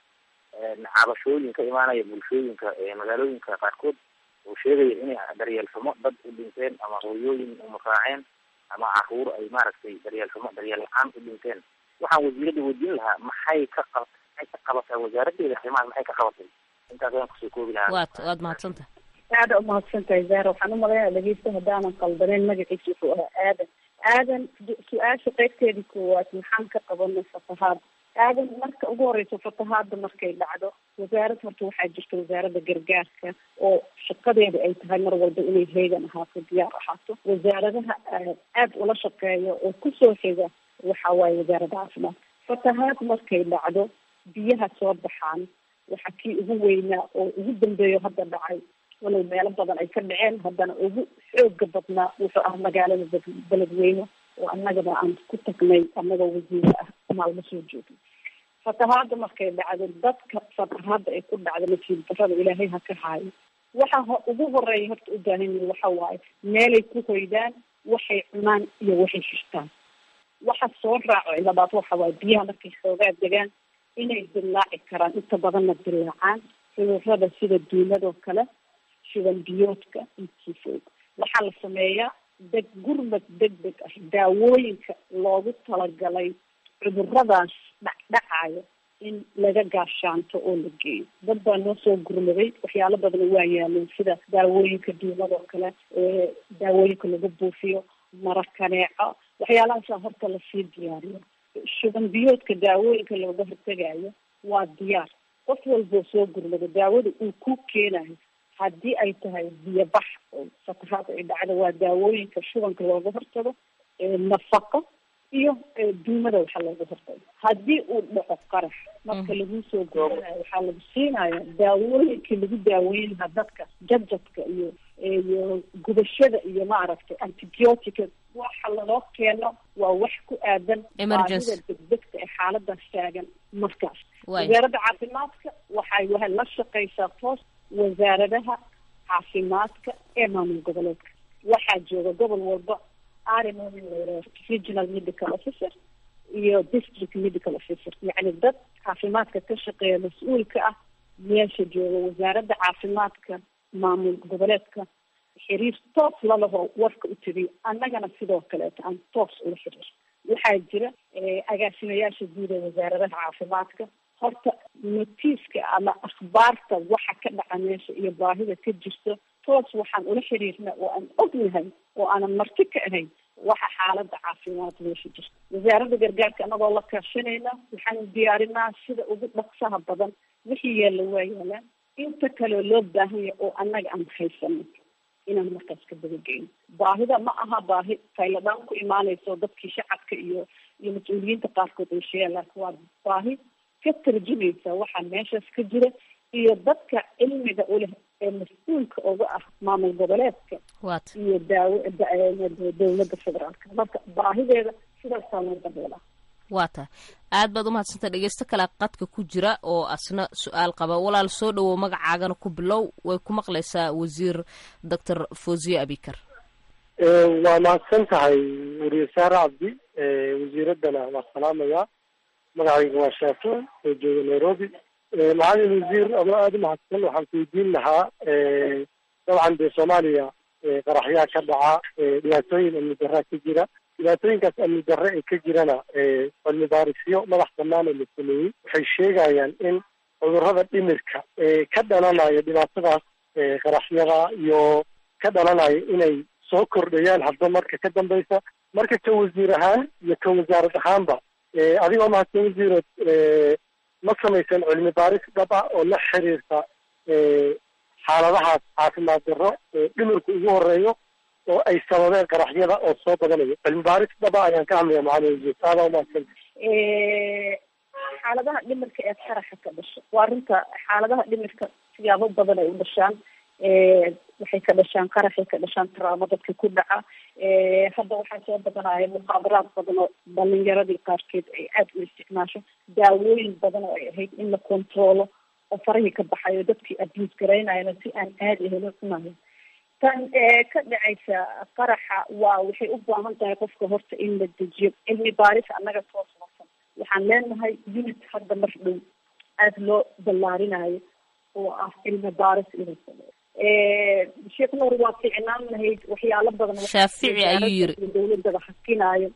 cabashooyin ka imaanaya bulshooyinka magaalooyinka qaarkood oo sheegaya inay daryeel xumo dad u dhinteen ama hooyooyin umaraaceen ama caruur ay maaragtay daryeel xumo daryeel la-aan u dhinteen waxaan wasiiradda weydiin lahaa maxay ka qab maxay ka qabataa wasaaraddeeda arrimahaas maxay ka qabatay intaas ayaan kusoo koobi lahaa waad waad mahadsantaha aada umahadsantahay zahra waxaan umalaynaya dhegeysta haddaanan qaldaneyn magaciisa wuxuu ahaa aadan aadan su-aasha qeybteedii koowaad maxaan ka qabanay fatahaad aadan marka ugu horeyso fatahaada markay dhacdo wasaarad horta waxaa jirta wasaaradda gargaarka oo shaqadeeda ay tahay mar walba inay heegan ahaato diyaar ahaato wasaaradaha aada ula shaqeeya oo kusoo xiga waxa waaye wasaaradda caafimaad fatahaad markay dhacdo biyaha soo baxaan waxa kii ugu weynaa oo ugu dambeeyo hadda dhacay walow meelo badan ay ka dhaceen haddana ugu xooga badnaa wuxuu ah magaalada beledweyne oo annagaba aan ku tagnay annagoo wasiire ah maalmo soo joogay fatahaada markay dhacdo dadka fatahaada ay ku dhacdo nasiib darada ilaahay ha ka haayo waxa ho ugu horeeya horta u baahan yihin waxa waaye meelay ku hoydaan waxay cunaan iyo waxay shishtaan waxa soo raaco labaad waxa waaye biyaha markay xoogaa degaan inay dilaaci karaan inta badanna dilaacaan cudurada sida duuladoo kale shidan biyoodka intiifoog waxaa la sameeyaa deg gurmad deg deg ah daawooyinka loogu talagalay cuduradaas dhacdhacayo in laga gaashaanto oo la geeyo dad baa noo soo gurmaday waxyaalo badana waa yaaleen sida daawooyinka duuladoo kale daawooyinka lagu buufiyo marakaneeco waxyaalahaasa horta lasii diyaariyo shuban biyoodka daawooyinka looga hortegayo waa diyaar qof walboo soo gurmado daawada uu ku keenayo haddii ay tahay biyobax oo fatahaad ay dhacdo waa daawooyinka shubanka looga hortago nafaqo iyo duumada waxaa looga hortago haddii uu dhaco qarax marka lagu soo gurmanayo waxaa lagu siinaya daawooyinkii lagu daaweynlahaa dadka jajadka iyo iyo gubashada iyo maaragtay antibiotica waxa laloo keeno waa wax ku aadan baahida degdegta ee xaaladaas taagan markaas wasaaradda caafimaadka waxay wa la shaqeysaa toos wasaaradaha caafimaadka ee maamul goboleedka waxaa jooga gobol walba arimo regional medical officer iyo district medical officer yacni dad caafimaadka ka shaqeeya mas-uulka ah meesha jooga wasaaradda caafimaadka maamul goboleedka xiriir toos lalaho warka u tiriyo annagana sidoo kaleeto aan toos ula xiriir waxaa jira agaasimayaasha guud ee wasaaradaha caafimaadka horta notiiska ama akhbaarta waxa ka dhaca meesha iyo baahida ka jirto toos waxaan ula xiriirna oo aan ognahay oo aanan marti ka ahayn waxa xaalada caafimaad meesha jirta wasaaradda gargaarka anagoo la kaashanayna waxaan diyaarinaa sida ugu dhaqsaha badan wixii yaalla waa yaalaan inta kaleo loo baahanya oo annaga aan haysano inaan markaas ka dabageyno baahida ma aha baahi tayladaan ku imaanayso dadkii shacabka iyo iyo mas-uuliyiinta qaarkood ay sheegaan laakiin waa baahi ka tarjumaysa waxaa meeshaas ka jira iyo dadka cilmiga uleh ee mas-uulka uga ah maamul goboleedka iyo daawo dawladda federaalka marka baahideeda sidaasaa loo dabeelaa waa tahay aad baad umahadsantay dhegeysto kale qadka ku jira oo asna su-aal qaba walaal soo dhawow magacaagana ku bilow way ku maqlaysaa wasiir doctor fosiye abikar waa mahadsan tahay wariye saare cabdi wasiiraddana waa salaamaya magacayga waa shaafic oo jooga nairobi macalin wasiir adoo aada umahadsan waxaan ku weydiin lahaa dabcan dee soomaaliya qaraxyaa ka dhaca dhibaatooyin amni darraa ka jira dhibaatooyinkaas amni darre ee ka jirana cilmi baarisyo madax banaan oo la sameeyey waxay sheegayaan in cudurrada dhimirka ee ka dhalanaya dhibaatadaas qaraxyada iyo ka dhalanaya inay soo kordhayaan hadba marka ka dambeysa marka ka wasiir ahaan iyo ka wasaarad ahaanba adigoo mahadsan wasiirood ma samaysan cilmi baaris dhab ah oo la xiriirta xaaladahaas caafimaad darro dhimirku ugu horeeyo oo ay sababeen qaraxyada oo soo badanayo cilmi baaris dhaba ayaan ka hadlaya macalin wasiir aadaa umahadsan xaaladaha dhimirka ee qaraxa ka dhasha waa runta xaaladaha dhimirka siyaabo badan ay u dhashaan waxay ka dhashaan qaraxay ka dhashaan taraamo dadka ku dhaca hadda waxaa soo badanaya muqaabaraad badan oo dhalinyaradii qaarkeed ay aada u isticmaasho daawooyin badan oo ay ahayd in la controlo oo farahii ka baxayo dadkii abuse garaynayana si aan aadi ahayn u cunayo tan ka dhacaysa qaraxa waa waxay u baahan tahay qofka horta in la dejiyo cilmi baaris annaga soo socsan waxaan leenahay unit hadda mar dhow aada loo ballaarinayo oo ah cilmi baaris inuu sameeyo sheekh nuur waa fiicnaan lahayd waxyaalo badan shaafici ayuu yiri dawladaba hakinayo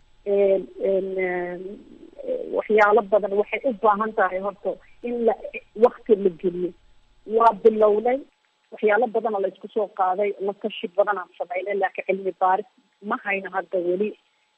waxyaalo badan waxay u baahan tahay horta in la wakti la geliyo waa bilownay waxyaalo badanoo la isku soo qaaday la tashi badanaan sameynay laakiin cilmi baaris ma hayno hadda weli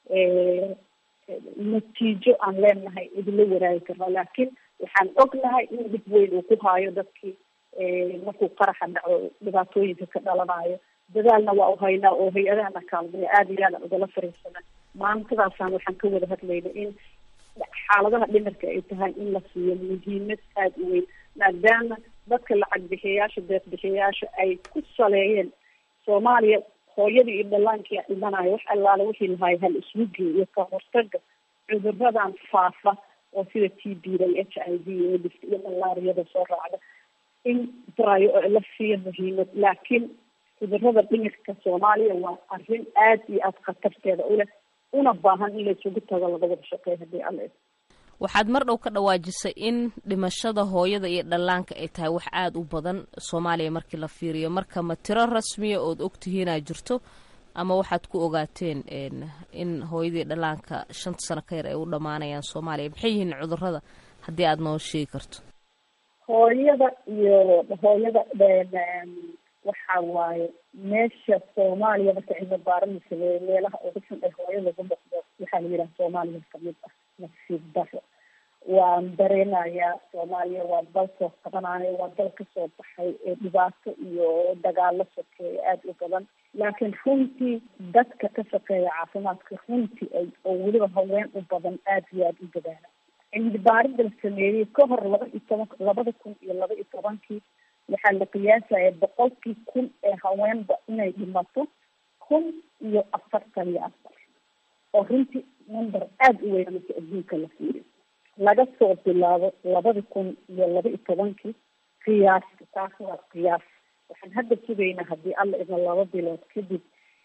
natiijo aan leenahay idinla waraagi karno laakiin waxaan ognahay in dhib weyn uu ku haayo dadkii markuu qaraxa dhaco dhibaatooyinka ka dhalanayo dadaalna waa u haynaa oo hay-adahana kaalmaya aada iyo aadaan ugala fariisana maantadaasaan waxaan ka wada hadlayna in xaaladaha dhimirka ay tahay in la siiyo muhiimad aada u weyn maadaama dadka lacag bixiyayaasha deeq bixiyayaasha ay ku saleeyeen soomaaliya hooyadii iyo dhallaankii dhimanayo wax allaale wixii lahaay hal iswugi iyo ka hortaga cuduradan faafa oo sida t b da iyo h i v iyo dhift iyo malaariyada soo raacda in barayo oo la siiyo muhiimad laakiin cudurada dhimirka soomaaliya waa arrin aada iyo aada khatarteeda u leh una baahan in la isugu tago laga wada shaqeey haddii alla waxaad mar dhow ka dhawaajisay in dhimashada hooyada iyo dhallaanka ay tahay wax aada u badan soomaaliya markii la fiiriyo marka ma tiro rasmiya ood ogtihiinaa jirto ama waxaad ku ogaateen in hooyadii dhallaanka shanta sano ka yar ay u dhammaanayaan soomaaliya maxay yihiin cudurada haddii aada noo sheegi karto hooyada iyo hooyada waxa waaye meesha soomaaliya marka cilmi baaran la sameeyo meelaha ugu xun ee hooyo lagu noqdo waxaa la yidhaha soomaaliya kamid ah nasiib daro waan dareenayaa soomaaliya waa dal soo qabanayo waa dal kasoo baxay ee dhibaato iyo dagaalo sokeeya aada u badan laakiin runtii dadka ka shaqeeya caafimaadka runtii ay oo weliba haween u badan aada iyo aada u dadaala cilmi baarida la sameeyey ka hor laba iyo toban labada kun iyo laba iyo tobankii waxaa la qiyaasaya boqolkii kun ee haweenba inay dhimato kun iyo afartan iyo afar oo runtii number aada u weyn marka adduunka la fiiriyo laga soo bilaabo labada kun iyo laba iyo tobankii qiyaasta taas waa qiyaas waxaan hadda sugaynaa haddii alla idna laba bilood kadib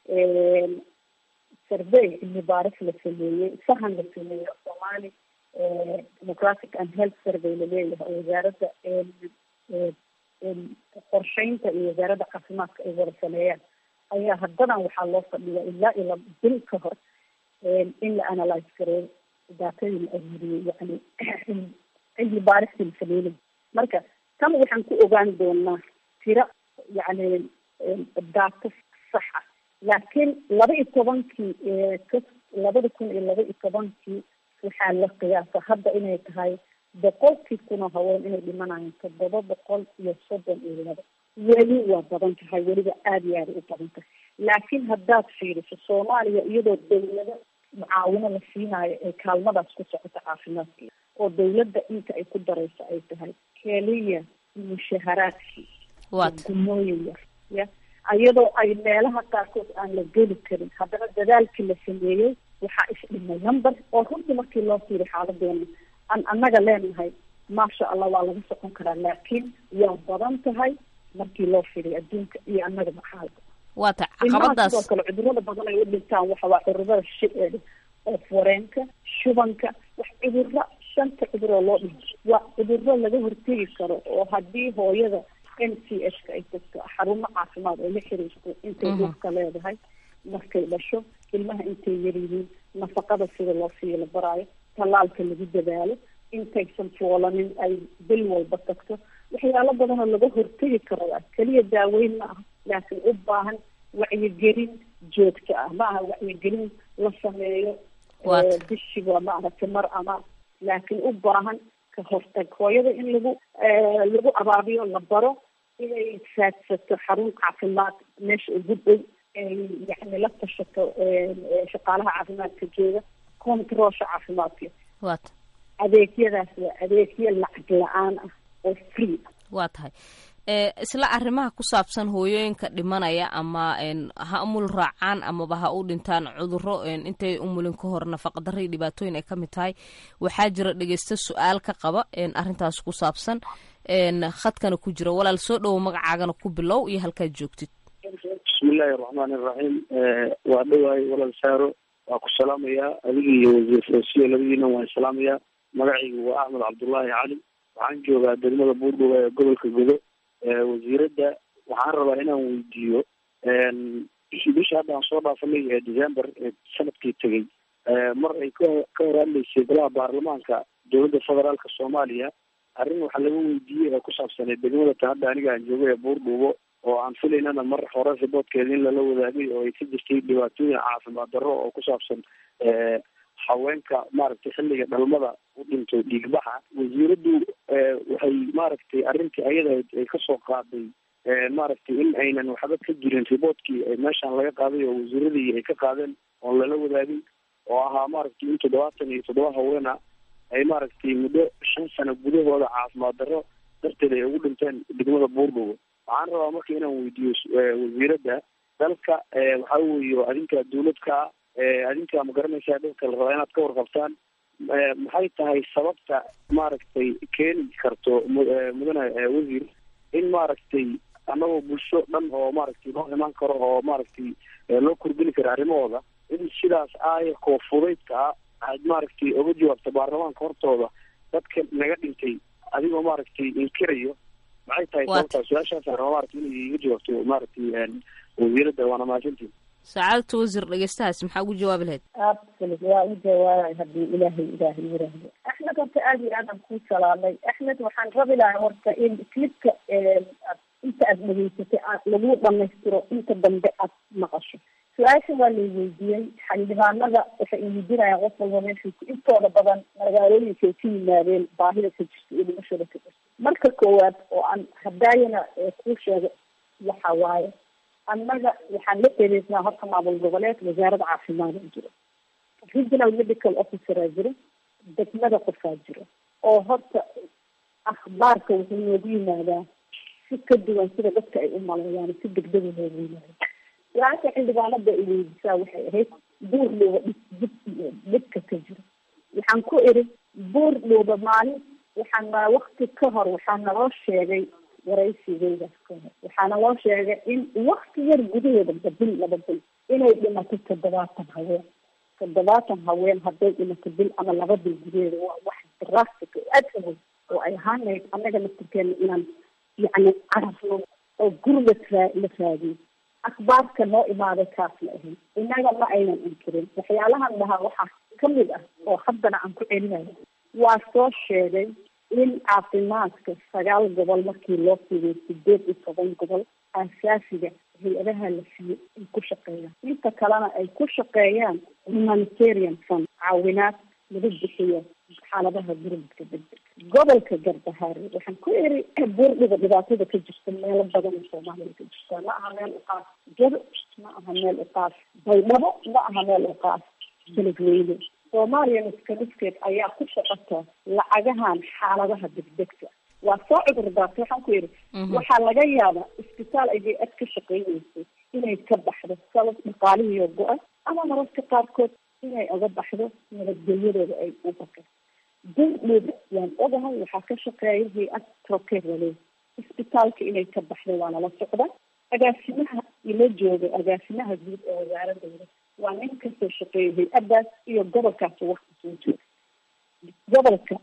survey cilmi baaris la sameeyey sahan la sameeyey soomaali democratic and health survey laleeyahay oo wasaaradda qorsheynta iyo wasaaradda caafimaadka ay wada sameeyaan ayaa haddadan waxaa loo fadhiyaa ilaa iyo bil ka hor in la analyse gareeyo daatadii la aruuriyey yani cilmi baaristii la sameynay marka tan waxaan ku ogaan doonaa tiro yani daato saxa laakiin laba iyo tobankii ka labada kun iyo laba iyo tobankii waxaa la qiyaasa hadda inay tahay boqolkii kunoo haween inay dhimanayaan toddoba boqol iyo soddon iyo laba weli waa badan tahay weliba aada iyo aada u badan tahay laakiin haddaad fiiriso soomaaliya iyadoo dawlado mucaawino la siinaayo ee kaalmadaas ku socoto caafimaadkeeda oo dawladda inta ay ku darayso ay tahay keliya mushaharaadkii gumooyin yar ya iyadoo ay meelaha qaarkood aan la geli karin haddana dadaalkii la sameeyey waxaa isdhimay number oo runtii markii loo fiiriy xaaladeena aan annaga leenahay maasha allah waa laga socon karaa laakiin waa badan tahay markii loo fiiriy adduunka iyo annaga maxaalka waa ta ilmaha caqabadaas sidoo kale cudurada badan ay u dhintaan waxa waa cudurada shi- oo foreenka shubanka wax cuduro shanta cuduroo loo dhinto waa cuduro laga hortegi karo oo haddii hooyada n c h ka ay tagto xarumo caafimaad oo la xiriirto intay Mhm. dhulka leedahay markay dhasho ilmaha intay yaryihiin nafaqada sida loo siiyo la baraayo tallaalka lagu dadaalo intaysan foolanin ay bil walba tagto waxyaalo badan oo laga hortegi karo ah keliya daaweyn ma aha laakiin u baahan wacyigelin joogto ah ma aha wacyigelin la sameeyo Waata. eh, bishiba maaragtay mar ama laakiin u baahan ka hortag hooyada in lagu eh, lagu abaabiyo la baro inay saadsato xarun caafimaad meesha ugu dhow ay yani la tashato eh, eh, shaqaalaha caafimaadka jooga controlsha caafimaadka waa ta adeegyadaas waa adeegyo lacag la-aan ah oo free ah waa tahay ee isla arrimaha ku saabsan hooyooyinka dhimanaya ama een ha umul raacaan amaba ha u dhintaan cuduro een intay umulin ka hor nafaqadarra iyo dhibaatooyin ay ka mid tahay waxaa jira dhegeysta su-aal ka qaba een arrintaas ku saabsan een khadkana ku jira walaal soo dhowo magacaagana ku bilow iyo halkaad joogtid bismillahi araxmaani iraxiim waa dhawaay walaal saaro waa ku salaamayaa adiga iyo wasiir foosiyo labadiina waan salaamayaa magacaygu waa axmed cabdullaahi cali waxaan joogaa degmada buurdhow ee gobolka godo wasiiradda waxaan rabaa inaan weydiiyo bisha hadda aan soo dhaafanay ee december ee sanadkii tegay mar ay ka ka hor hadlaysay golaha baarlamaanka dowladda federaalka soomaaliya arrin waxaa laga weydiiyey ee ku saabsanay degmada ta hadda aniga aan joogo ee buurdhuubo oo aan filaynana mar hore riboodkeeda in lala wadaagay oo ay ka jirtay dhibaatooyin caafimaad darro oo ku saabsan haweenka maaragtay xilliga dhalmada u dhintay dhiigbaxa wasiiraddu waxay maaragtay arrintii ayada ay kasoo qaaday maaragtay in aynan waxba ka jirin riboodkii meeshaan laga qaaday oo wasiiradii ay ka qaadeen oon lala wadaagin oo ahaa maaragtay in toddobaatan iyo toddoba haweena ay maaragtay muddo shan sano gudahooda caafimaad darro darteed ay ugu dhinteen degmada buurdhowo waxaan rabaa marka inaan weydiiyo wasiiradda dalka waxaa weeye adinka dawladka adinka ma garanaysaa dadka la rabaa inaad ka warqabtaan maxay tahay sababta maaragtay keeni karto mudane wasiir in maaragtay annagoo bulsho dhan oo maaragtay loo imaan karo oo maaragtay loo kordhini karo arrimahooda in sidaas aayakoo fudaydka ah aad maaragtay oga jawaabta baarlamaanka hortooda dadka naga dhintay adigoo maaragtay inkirayo maxay tahay sababtaa su-aashaas raba maaragtay inay iga jawaabto maaragtay wasiiradda waana mahadsantiin sacaadata wasiir dhegeystahaas maxaa ugu jawaabi lahayd absolut waa u jawaabay haddii ilaahay ilaahay yiraahdo axmed horta aada iyo aadaan kuu salaamay axmed waxaan rabi lahaa horta in clipka inta aad dhegeysatay aad lagu dhamaystiro inta dambe aad maqasho su-aasha waa lay weydiiyey xildhibaanada waxay iweydiinayaan qof walba meeshu intooda badan magaalooyinka ay ka yimaadeen baahida ka jirta iyo dhimashada ka jirta marka koowaad oo aan hadaayana kuu sheego waxa waaye annaga waxaan la xiriirnaa horta maamul goboleed wasaaradda caafimaad oo jiro regional medical officeraa jiro degmada qofaa jiro oo horta akhbaarka wuxuu noogu yimaadaa si ka duwan sida dadka ay u maleeyaan si degdega noogu yimaada su-aasha xildhibaanada ay weydisaa waxay ahayd buur dhooba dhib dhibka ka jiro waxaan ku iri buur dhooba maalin waxaan wakti ka hor waxaa naloo sheegay waraysigeydaas ka hor waxaana loo sheegay in wakti yar gudaheeda bil laba bil inay dhimato toddobaatan haween toddobaatan haween hadday dhimato bil ama laba bil gudaheeda waa wax drastic oo aad awood oo ay ahaan lahayd annaga laftirkeena inaan yacni carafno oo gurmad raa la raadiyo akhbaarka noo imaaday kaas la ahayd innaga ma aynan inkirin waxyaalahan dhahaa waxaa kamid ah oo haddana aan ku celinayo waa soo sheegay in caafimaadka sagaal gobol markii loo fidiyo sideed iyo toban gobol aasaasiga hay-adaha la siiyo ay ku shaqeeyaan inta kalena ay ku shaqeeyaan humanitarian fund caawinaad lagu bixiyo xaaladaha gurmadka degdeg gobolka garbahaare waxaan ku iri buurdhiga dhibaatada ka jirta meelo badan oo soomaaliya ka jirta ma aha meel uqaas jado ma aha meel uqaas baydhabo ma aha meel uqaas beledweyne soomaaliya miska miskeed ayaa ku shaqata lacagahan xaaladaha degdegta waa soo cudur daartay waxaan ku yidhi waxaa laga yaabaa isbitaal ayay ad ka shaqeyneysay inay ka baxdo sabab dhaqaalihiio go-a ama mararka qaarkood inay oga baxdo nabadgelyadooda ay u baka durdhooda waan ogahay waxaa ka shaqeeya hay-ad trokerale isbitaalka inay ka baxdo waa nala socda agaasimaha ila jooga agaasimaha guud ee wasaaradooda waa nin kasoo shaqeeya hay-adaas iyo gobolkaas wakti soo jooga gobolka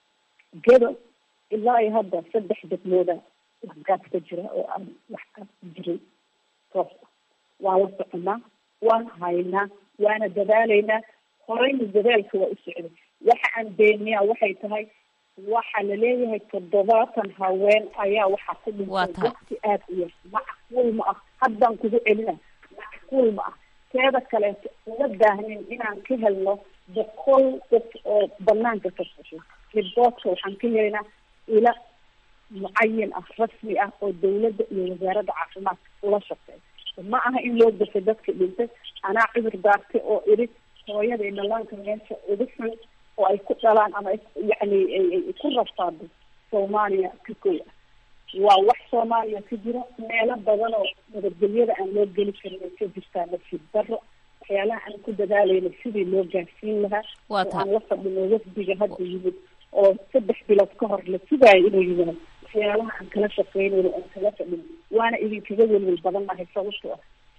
gedo ilaa iyo hadda saddex degmooda waxgaas ka jira oo aan waxgaas jirin toos ah waa la soconaa waan haynaa waana dadaalaynaa horeyna dadaalka waa u socday waxa aan beeniyaa waxay tahay waxaa laleeyahay toddobaatan haween ayaa waxaa ku dhintay wakti aada u yar macquul ma ah haddaan kugu celina macquul ma ah teeda kaleeto uma baahnin inaan ka helno boqol qof oo banaanka ka soshay riboodka waxaan ka helaynaa ila mucayin ah rasmi ah oo dawladda iyo wasaaradda caafimaadka ula shaqeey ma aha in loo dafay dadka dhintay anaa cudur daartay oo idhi hooyada dhalaanka meesha ugu xun oo ay ku dhalaan ama yacni ay ku rafaado soomaaliya ka kow ah waa wax soomaaliya ka jira meelo badan oo nabadgelyada aan loo geli karin ay ka jirtaa nasiib daro waxyaalaha aan ku dadaalayna sidii loo gaarsiin lahaa oo aan la fadhino wafdiga hadda yimid oo saddex bilood ka hor la sugaayo inuu yimaado waxyaalaha aan kala shaqeynayno aan kala fadhino waana idinkaga welwel badan nahay sababto ah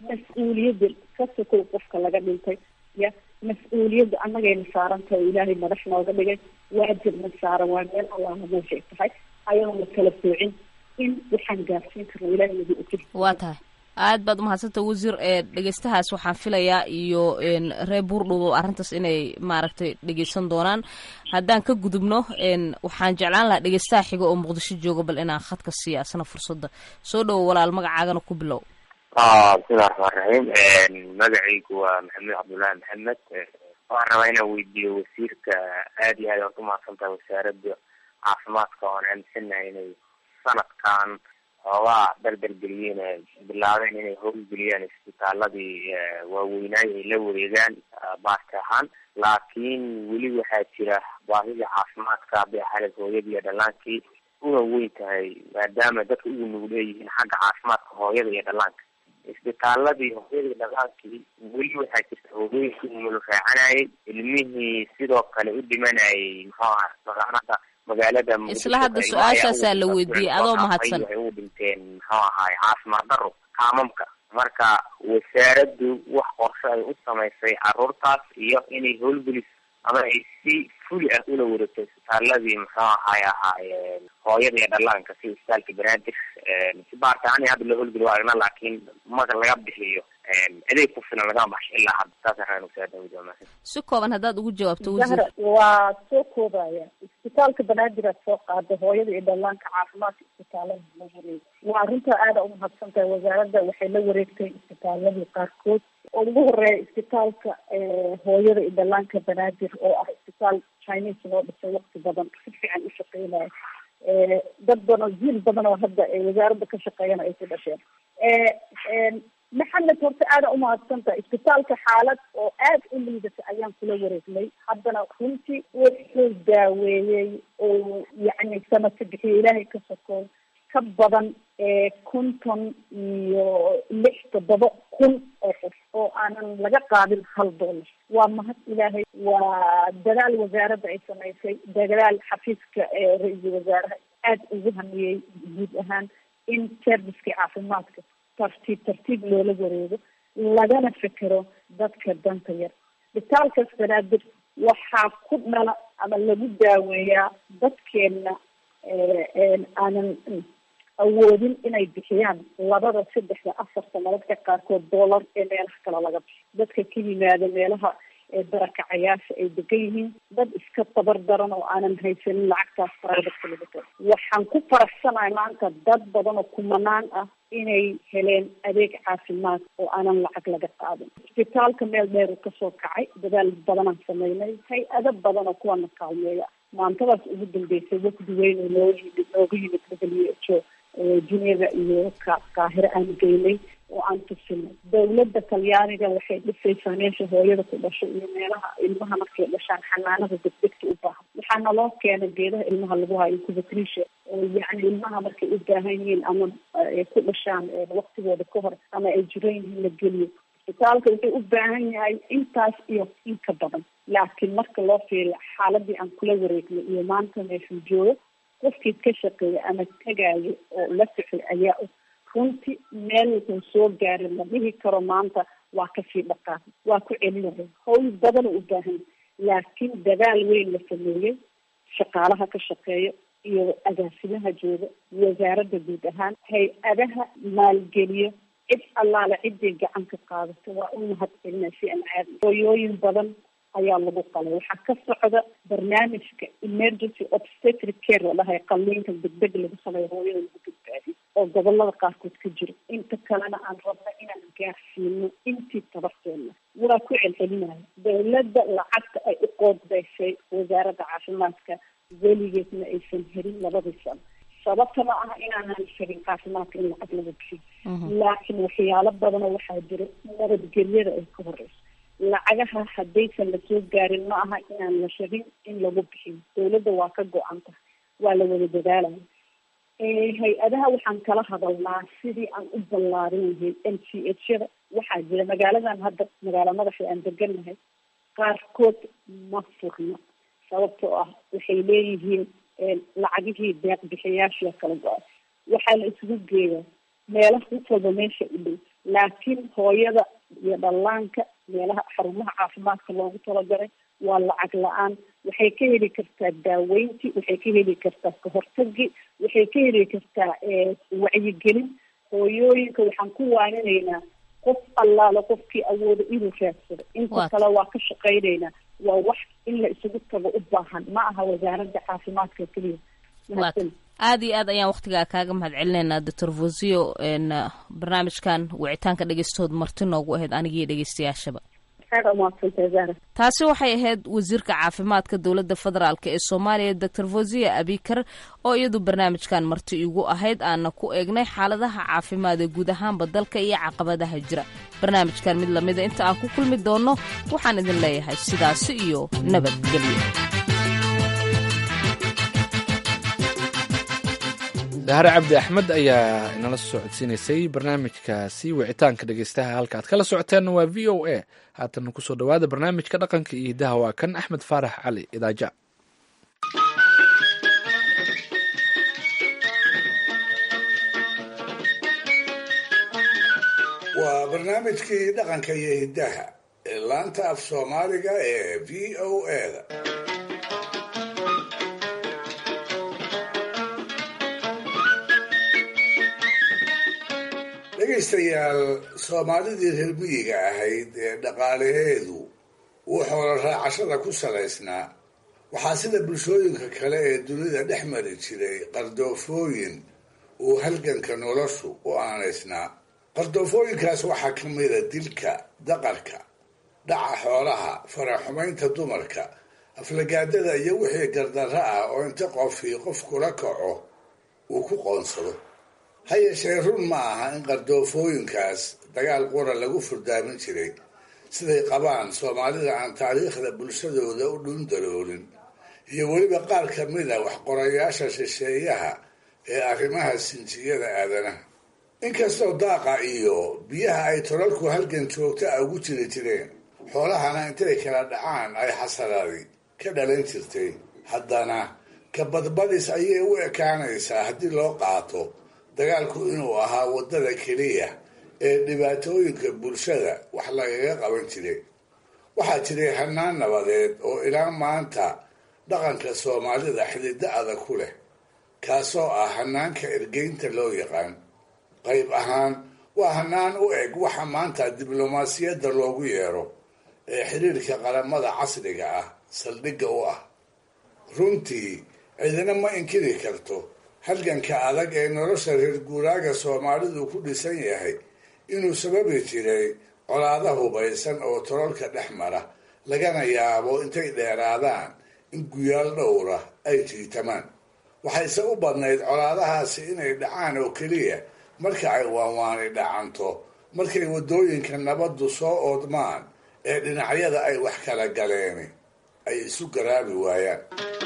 mas-uuliyadda ka sokow qofka laga dhintay ya mas-uuliyadda annagayna saarantahay oo ilaahay madax nooga dhigay waajibna saaran waa meel allaha meeshay tahay ayadoo la kala soocin in waxaan gaarsiin karno ilaahay nagu ogin waa tahay aad baad umahadsanta wasiir ee dhegeystahaas waxaan filayaa iyo reer buurdhow arrintaas inay maaragtay dhegeysan doonaan haddaan ka gudubno waxaan jeclaan lahaa dhegeystaha xiga oo muqdisho jooga bal inaan khadka siiya asna fursadda soo dhowo walaal magacaagana ku bilow bismillahi raxmaan raxiim magacaygu waa maxamed cabdullaahi maxamed waxaan rabaa inaan weydiiyo wasiirka aad iyo aad aad umahadsantahay wasaaradda caafimaadka oon aaminsanahay inay sanadkan xoogaa dardargeliyeen ay bilaabeen inay howlgeliyaan isbitaaladii waaweynaay ay la wareegaan baarka ahaan laakiin weli waxaa jira baahida caafimaadka hadday ahayd hooyadii iyo dhallaankii una weyn tahay maadaama dadka ugu nugul leeyihiin xagga caafimaadka hooyada iyo dhallaanka isbitaaladii hooyada iyo dhallaankii weli waxaa jirta hooyooyinkii umulu raacanayay ilmihii sidoo kale u dhimanayay muxuu aha magaalada magaalada isla hadda su-aashaasaa la weydiiyey adoo mahadsan waxay ugu dhinteen muxuu ahaay caafimaad daro kaamamka marka wasaaraddu wax qorshe ay u samaysay caruurtaas iyo inay howlgelis ama ay si fuli ah ula wareegto isbitaaladii muxuu ahaay ahaa hooyada iyo dhallaanka si isbitaalka banaadir si baarka ani hadda loo howlgeli waa aragna laakiin marka laga bixiyo adeeg ku filan lagama baxsho ilaa hadda saasaan rabaa wasaaradda weydiiyo si kooban haddaad ugu jawaabto wasiir zahra waa soo koobaya isbitaalka banaadir aad soo qaada hooyada iyo dhallaanka caafimaadka isbitaalada la wareegay waa arrinta aada umahadsan tahay wasaaradda waxay la wareegtay isbitaaladii qaarkood oo ugu horeeya isbitaalka hooyada iyo dhallaanka banaadir oo ah isbitaal chinese loo dhisay waqti badan si fiican u shaqeynaya dad badan oo jiil badan oo hadda wasaaradda ka shaqeeyana ay ku dhasheen maxamed horta aada umahadsantaha isbitaalka xaalad oo aada u liidata ayaan kula wareegnay haddana runtii wuxuu daaweeyey oo yacni samaka bixiyo ilaahay ka sokoon ka badan konton iyo lix toddoba kun oo qof oo aanan laga qaadin hal dollar waa mahad ilaahay waa dadaal wasaaradda ay samaysay dadaal xafiiska ra-iisul wasaaraha aada ugu hamiyey guud ahaan in servicekii caafimaadka tartiib tartiib loola wareego lagana fekero dadka danta yar isbitaalkaas banaadir waxaa ku dhala ama lagu daaweeyaa dadkeena aanan awoodin inay bixiyaan labada saddexda afarta mararka qaarkood dollar ee meelaha kale laga bixiyo dadka ka yimaada meelaha barakacayaasha ay degan yihiin dad iska tabar daran oo aanan haysanin lacagtaas private laga taro waxaan ku faraxsanahay maanta dad badan oo kumanaan ah inay heleen adeeg caafimaad oo aanan lacag laga qaadin isbitaalka meel dheer uu kasoo kacay dadaal badanaan sameynay hay-ado badan oo kuwana kaalmeeya maantadaas ugu dambeysay wafdi weyn oo noo yimid nooga yimid w h o juneva iyo ka qaahiro aan geynay oo aan tusinay dawladda talyaaniga waxay dhisaysaa meesha hooyada ku dhasho iyo meelaha ilmaha markay dhashaan xanaanada degdegta u baahan waxaa naloo keenay geedaha ilmaha lagu hayo kubatrisha oo yacni ilmaha markay u baahan yihiin ama ay ku dhashaan waktigooda ka hor ama ay jiran yihiin la geliyo isbitaalka wuxuu u baahan yahay intaas iyo in ka badan laakiin marka loo fiiriyo xaaladii aan kula wareegnay iyo maanta meeshuu joogo qofkii ka shaqeeya ama tagayo oo la socday ayaa og runtii meel wuxuu soo gaaray la dhihi karo maanta waa kasii dhaqaaq waa ku celinaya hawl badan u baahan laakiin dadaal weyn la sameeyey shaqaalaha ka shaqeeya iyo agaasimaha jooga wasaaradda guud ahaan hay-adaha maalgeliyo cid allaale ciddii gacan ka qaadato waa u mahad celina si aan caadi hooyooyin badan ayaa lagu qalay waxaa ka socda barnaamijka emergency obstetric care la dhahay qalliinka degdeg lagu sameeyo hooyada lagu badbaadiyo oo gobolada qaarkood ka jiro inta kalena aan rabna inaan gaarsiino intii tabarteena waa ku celcelinaya dawladda lacagta ay u qoodbeysay wasaaradda caafimaadka weligeedna aysan helin labadii sano sababta ma aha inaanan shagin caafimaadka in lacag laga bixiyo laakiin waxyaalo badanoo waxaa jira nabadgelyada ay ka horeyso lacagaha haddaysan lasoo gaarin ma aha inaan la shagin in lagu bixiyo dawladda waa ka go-an tahay waa la wada dadaalaya hay-adaha waxaan kala hadalnaa sidii aan u ballaarin lahay m c h yada waxaa jira magaaladan hadda magaalo madaxa aan degannahay qaarkood ma furno sababtoo ah waxay leeyihiin lacagihii deeq bixiyaashia kala go-ay waxaa la isugu geeyaa meelaha qof walba meesha u dhow laakiin hooyada iyo dhallaanka meelaha xarumaha caafimaadka loogu talagalay waa lacag la-aan waxay ka heli kartaa daaweynti waxay ka heli kartaa kahortagi waxay ka heli kartaa wacyigelin hooyooyinka waxaan ku waaninaynaa qof allaale qofkii awooda inuu raadsado inta kale waa ka shaqaynaynaa waa wax in la isugu tago u baahan ma aha wasaaradda caafimaadka keliya aada iyo aad ayaan waktigaa kaaga mahad celinaynaa doctor vosio barnaamijkan wicitaanka dhegeystood marti noogu ahayd anigiiyo dhegeystayaashaba taasi waxay ahayd wasiirka caafimaadka dowladda federaalk ee soomaaliya doctor vosia abikar oo iyadu barnaamijkan marti igu ahayd aana ku eegnay xaaladaha caafimaad ee guud ahaanba dalka iyo caqabadaha jira barnaamijkan mid lamida inta aan ku kulmi doonno waxaan idin leeyahay sidaasi iyo nabadgelyo dahare cabdi axmed ayaa inala soo codsiinaysay barnaamijkaasi wicitaanka dhegeystaha halka aad kala socoteenna waa v o a haatan kusoo dhawaada barnaamijka dhaqanka iyo hidaha waa kan axmed faarax cali idaaja waa barnaamijkii dhaqanka iyo hidaha ee laanta af soomaaliga ee v o a-da dhegaystayaal soomaalidii reer miyiga ahayd ee dhaqaalaheedu uu xoolo raacashada ku salaysnaa waxaa sida bulshooyinka kale ee dunida dhex mari jiray qardoofooyin uu halganka noloshu u aanaysnaa qardoofooyinkaas waxaa ka mida dilka daqarka dhaca xoolaha faraxumaynta dumarka aflagaadada iyo wixii gardarro ah oo inta qofii qof kula kaco uu ku qoonsado ha yeeshee run ma aha in qardoofooyinkaas dagaal qura lagu furdaamin jiray siday qabaan soomaalida aan taariikhda bulshadooda u dhundaloolin iyo weliba qaar ka mida waxqorayaasha shisheeyaha ee arrimaha sinjiyada aadanaha inkastoo daaqa iyo biyaha ay tolalku halgan joogta a ugu jiri jireen xoolahana intay kala dhacaan ay xasaraadi ka dhalan jirtay haddana kabadbadis ayay u ekaanaysaa haddii loo qaato dagaalku inuu ahaa waddada keliya ee dhibaatooyinka bulshada wax lagaga qaban jiray waxaa jiray hanaan nabadeed oo ilaa maanta dhaqanka soomaalida xididdo adag ku leh kaasoo ah hanaanka ergeynta loo yaqaan qayb ahaan waa hanaan u eg waxa maanta diblomaasiyadda loogu yeero ee xidhiirka qaramada casriga ah saldhigga u ah runtii cidina ma inkiri karto halganka adag ee nolosha reer guuraaga soomaalidu ku dhisan yahay inuu sababi jiray colaada hubaysan oo tololka dhex mara lagana yaabo intay dheeraadaan in guyaal dhowra ay jiitamaan waxayse u badnayd colaadahaasi inay dhacaan oo keliya marka ay waanwaani dhacanto markay waddooyinka nabaddu soo oodmaan ee dhinacyada ay wax kala galeeni ay isu garaabi waayaan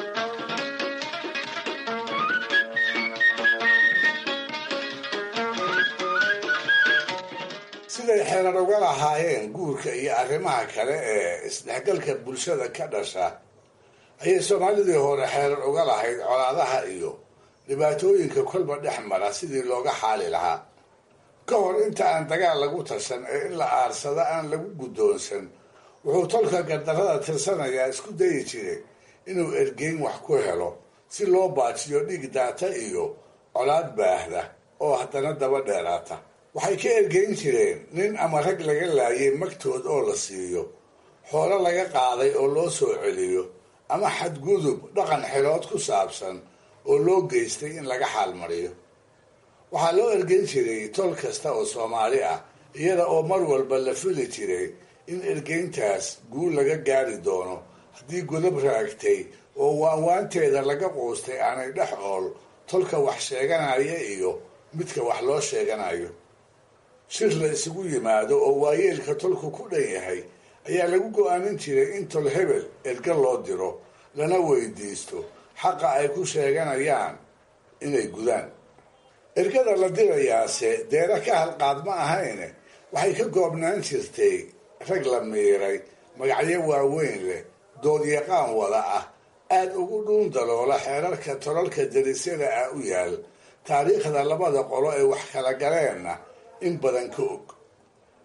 siday xeerar uga lahaayeen guurka iyo arrimaha kale ee isdhexgalka bulshada ka dhasha ayay soomaalidii hore xeerar uga lahayd colaadaha iyo dhibaatooyinka kolba dhex mara sidii looga xaali lahaa ka hor inta aan dagaal lagu tashan ee in la aarsada aan lagu guddoonsan wuxuu tolka gardarrada tirsanayaa isku dayi jiray inuu ergeyn wax ku helo si loo baajiyo dhiig daata iyo colaad baahda oo haddana daba dheeraata waxay ka ergeyn jireen nin ama rag laga laayay magtood oo la siiyo xoolo laga qaaday oo loo soo celiyo ama xadgudub dhaqan xelood ku saabsan oo loo geystay in laga xaalmariyo waxaa loo ergeyn jiray tol kasta oo soomaali ah iyada oo mar walba la fili jiray in ergeyntaas guul laga gaari doono haddii godob raagtay oo waanwaanteeda laga quustay aanay dhex ool tolka wax sheeganaya iyo midka wax loo sheeganayo shir la isugu yimaado oo waayeelka tolku ku dhan yahay ayaa lagu go-aanin jiray in tol hebel erga loo diro lana weydiisto xaqa ay ku sheeganayaan inay gudaan ergada la dirayaase deera ka halqaad ma ahayne waxay ka goobnaan jirtay rag la miiray magacyo waaweyn leh doodyaqaan wada ah aada ugu dhuun daloola xeerarka tolalka darisyada ah u yaal taariikhda labada qolo ee wax kala galeenna in badan ka og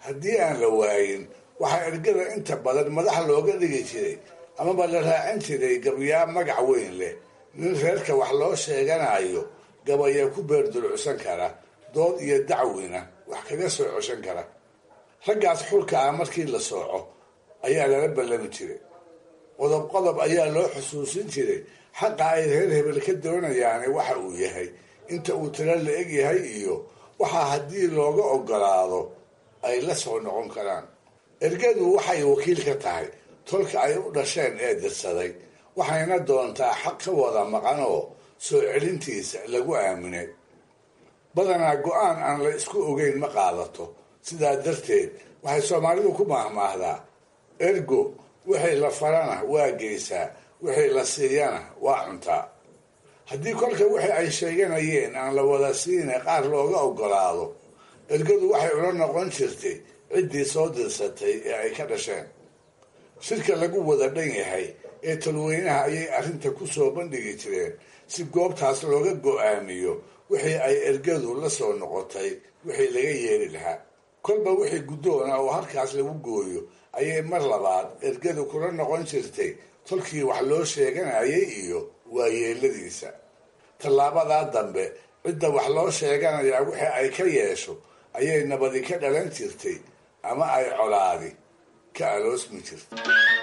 haddii aan la waayin waxaa ergada inta badan madax looga dhigi jiray amaba la raacin jiray gabyaa magac weyn leh nin reerka wax loo sheeganayo gabaya ku beerdulucsan kara dood iyo dacwina wax kaga soo coshan kara raggaas xulka ah markii la sooco ayaa lala ballami jiray qodob qodob ayaa loo xusuusin jiray xaqa ay reer hebel ka doonayaane waxa uu yahay inta uu tiro la eg yahay iyo waxaa haddii looga ogolaado ay la soo noqon karaan ergadu waxay wakiil ka tahay tolka ay u dhasheen ee dirsaday waxayna doontaa xaq ka wada maqan oo soo celintiisa lagu aaminay badanaa go-aan aan la isku ogeyn ma qaadato sidaa darteed waxay soomaalidu ku maahmaahdaa ergo wixii la farana waa geysaa wixii la siiyana waa cuntaa haddii kolka wixii ay sheeganayeen aan la wada siina qaar looga ogolaado ergadu waxay ula noqon jirtay ciddii soo dirsatay ee ay ka dhasheen shirka lagu wada dhan yahay ee talweynaha ayay arrinta ku soo bandhigi jireen si goobtaas looga go-aamiyo wixii ay ergadu la soo noqotay wixii laga yeeli lahaa kolba wixii guddoona oo halkaas lagu gooyo ayay mar labaad ergadu kula noqon jirtay tolkii wax loo sheeganayay iyo waayeeladiisa tallaabadaa dambe cidda wax loo sheeganayaa wixii ay ka yeesho ayay nabadi ka dhalan jirtay ama ay colaadi ka aloosmi jirtay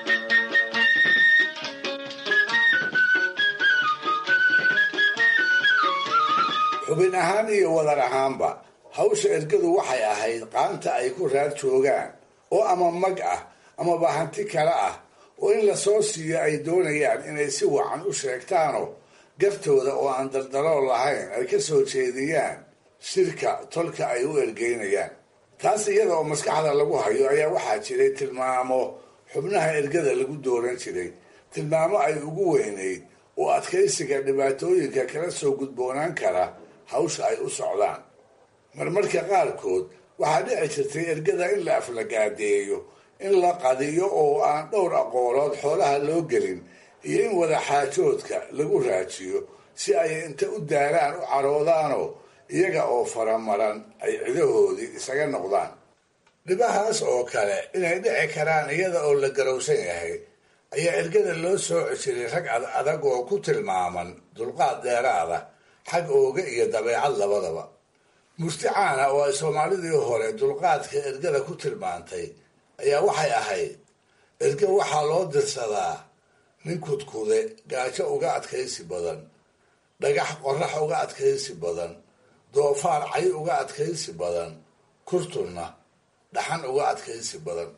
xubin ahaan iyo wadar ahaanba hawsha ergadu waxay ahayd qaanta ay ku raar joogaan oo ama mag ah amaba hanti kale ah oo in lasoo siiyo ay doonayaan inay si wacan u sheegtaanoo gartooda oo aan daldalool lahayn ay ka soo jeediyaan shirka tolka ay u ergeynayaan taas iyada oo maskaxda lagu hayo ayaa waxaa jiray tilmaamo xubnaha ergada lagu dooran jiray tilmaamo ay ugu weynayd oo adkaysiga dhibaatooyinka kala soo gudboonaan kara hawsha ay u socdaan marmarka qaarkood waxaa dhici jirtay ergada in la aflagaadeeyo in la qadiyo oo aan dhowr aqoolood xoolaha loo gelin iyo in wadaxaajoodka lagu raajiyo si ay inta u daaraan u caroodaanoo iyaga oo faramaran ay cidahoodii isaga noqdaan dhibahaas oo kale inay dhici karaan iyada oo la garowsan yahay ayaa ergada loo sooci jiray rag ad adag oo ku tilmaaman dulqaad dheeraada xag ooga iyo dabeecad labadaba murticaana oo ay soomaalidii hore dulqaadka ergada ku tilmaantay ayaa waxay ahayd erge waxaa loo dirsadaa nin kudkude gaajo uga adkaysi badan dhagax qorax uga adkaysi badan doofaar cay uga adkaysi badan kurtunna dhaxan uga adkaysi badan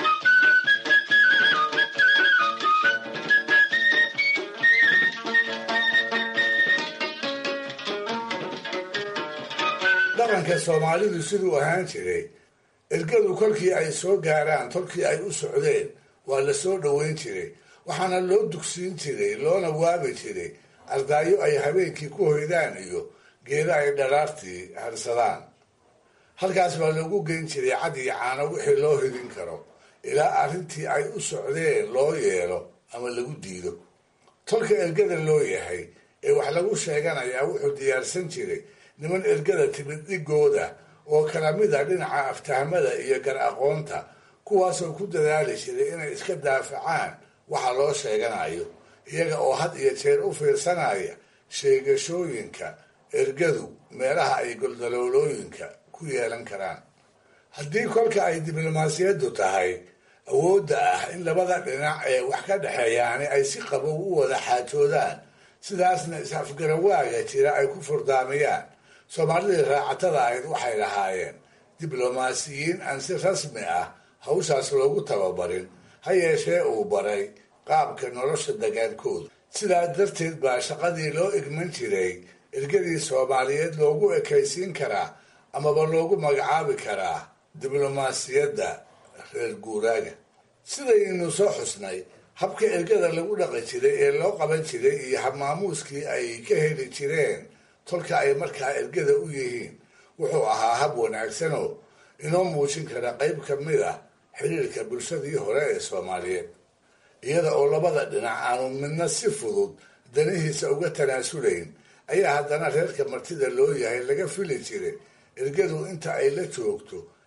dhaqanka soomaalidu siduu ahaan jiray ergadu kolkii ay soo gaaraan tolkii ay u socdeen waa la soo dhoweyn jiray waxaana loo dugsiin jiray loona waabi jiray ardaayo ay habeenkii ku hoydaan iyo geeda ay dharaartii harsadaan halkaas baa loogu geyn jiray cad iyo caano wixii loo hidin karo ilaa arrintii ay u socdeen loo yeelo ama lagu diido tolka ergada loo yahay ee wax lagu sheeganayaa wuxuu diyaarsan jiray niman ergada timid dhigooda oo kala mid a dhinaca aftahmada iyo gar aqoonta kuwaasoo ku dadaali jiray inay iska daafacaan waxa loo sheeganayo iyaga oo had iyo jeer u fiirsanaya sheegashooyinka ergadu meelaha ay goldaloolooyinka ku yeelan karaan haddii kolka ay diblomaasiyaddu tahay awoodda ah in labada dhinac ee wax ka dhexeeyaani ay si qabow u wada xaajoodaan sidaasna is-afgarawaaga jira ay ku furdaamiyaan soomaalidii raacatada ahayd waxay lahaayeen diblomaasiyiin aan si rasmi ah hawshaas loogu tababarin ha yeeshee uu baray qaabka nolosha dagaalkooda sidaa darteed baa shaqadii loo igman jiray ergadii soomaaliyeed loogu ekaysiin karaa amaba loogu magacaabi karaa diblomaasiyadda reer guuraaga sidaynu soo xusnay habka ergada lagu dhaqi jiray ee loo qaban jiray iyo habmaamuuskii ay ka heli jireen tolka ay markaa ergada u yihiin wuxuu ahaa hab wanaagsanoo inoo muujin kara qayb ka mid ah xiriirka bulshadii hore ee soomaaliyeed iyada oo labada dhinac aanu midna si fudud danihiisa uga tanaasulayn ayaa haddana reerka martida loo yahay laga fili jiray ergadu inta ay la joogto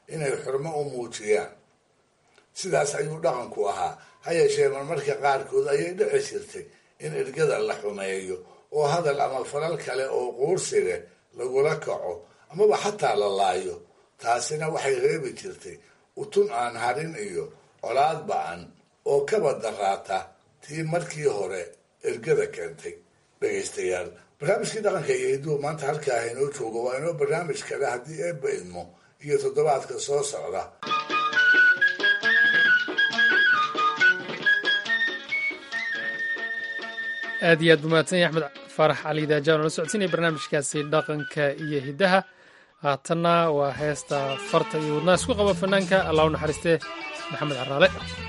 inay xurmo u muujiyaan sidaas ayuu dhaqanku ahaa ha yeeshee marmarka qaarkood ayay dhici jirtay in ergada la xumeeyo oo hadal ama falal kale oo quursi leh lagula kaco amaba xataa la laayo taasina waxay reebi jirtay utun aan harin iyo colaad ba-an oo kaba daraata tii markii hore ergada keentay dhegaystayaal barnaamijkii dhaqanka iyo hiduwa maanta halkaa inoo joogo waa inoo barnaamij kale haddii eebba idmo iyo toddobaadka soo socda aad iyo aad buu mahadsanya axmed faarax cali daajaan oo la socodsiinaya barnaamijkaasi dhaqanka iyo hiddaha haatanna waa heesta farta iyo wadnaha isku qaba fanaanka allah u naxariistee maxamed caraale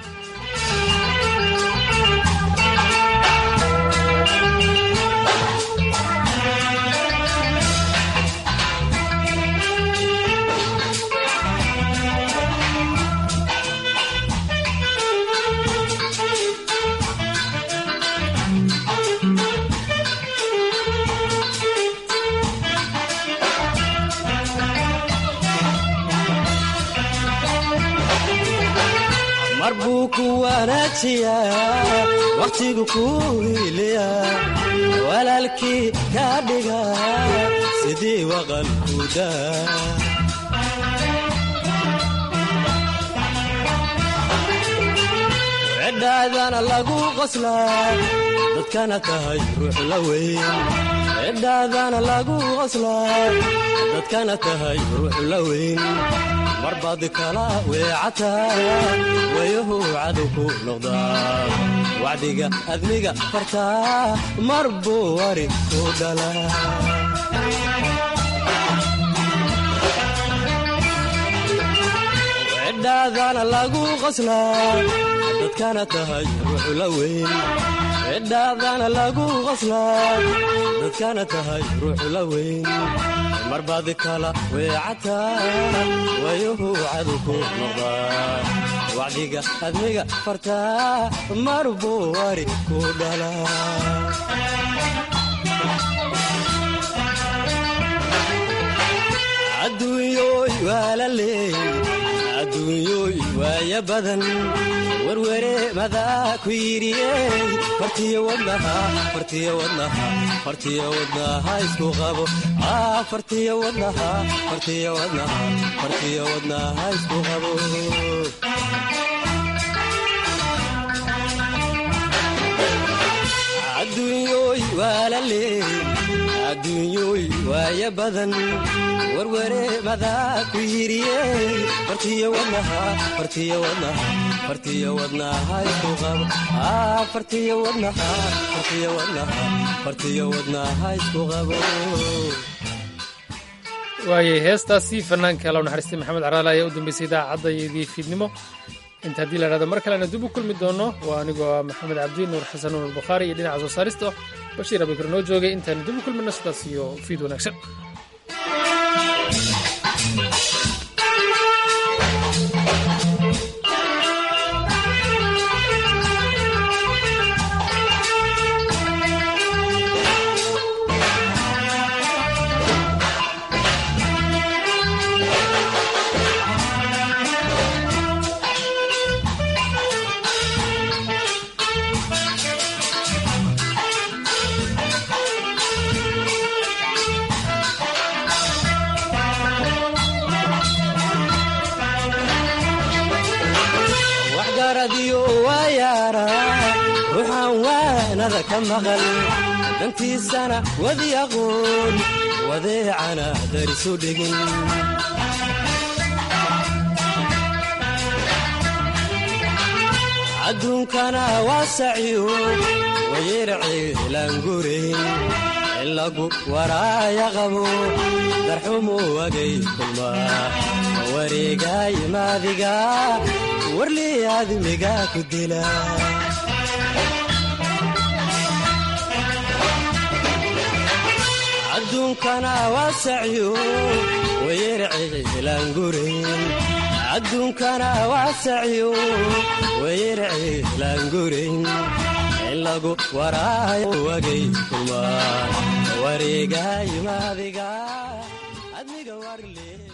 mar buu ku wanaajiyaa wakhtigu kuu hiiliya walaalkii ka dhiga sidii waqalkuda cidhaadana lagu qoslaa dadkana tahay ruux la weyn cidhaadana lagu qoslaa dadkana tahay ruux la weyn marbaad kala weecataa wayahu cadow ku noqdaa wacdiga admiga fartaa mar buu wari ku dhalaa cidhaadana lagu qoslaa dadkana tahay ruux la weyn cidhaadana lagu qoslaa dadkana tahay ruux la weyn marbaad kala weecataa wayuhu cadow ku noqdaa wacdiga admiga fartaa mar buu wari ku dhalaa adduunyooy waa la leey adduunyooy waaya badan werwere madaa ku yidhiyey fartiyo wadnaha fartiyo wadnaha fartiyo wadnaha isku qabo ah fartiyo wadnaha fartiyo wadnaha fartiyo wadnaha isku qabo adduunyooy waa la leey adduunyooy waaya badan werwere madaa ku yidhiyey fartiyo wadnaha fartiyo wadnaha fartiyo wadnaha isku qabo ah fartiyo wadnaha fartiyo wadnaha fartiyo wadnaha isku qabo waayay heestaasi fanaanka law naxariistay maxamed caraale ayaa u dambeysay idaacaddaydii fiidnimo inta haddii la dhahdo mar kalena dib u kulmi doono waa anigoo ah maxamed cabdi nuur xasan nuur albukhaari iyo dhinaca soo saarista bashiir abikar noo joogay intaanu dib u kulmino sidaas iyo fiid wanaagsan waxgaradiyo waa yaara ruuxaan waanada ka maqal dantiisana wadi aqoon wadeecana darisu dhigin adduunkana waa sacyo wayerciilaangurayn in lagu waraaya qabo darxumu wagay kulmaa wareegaay maadiga warlii aadmiga ku dila adduunkana waa sacyo wayerciilaangurayn adduunkana waa sacyo wayerciilaangurayn in lagu waraayo wagay kulmaa wareegaay maadiga admiga warle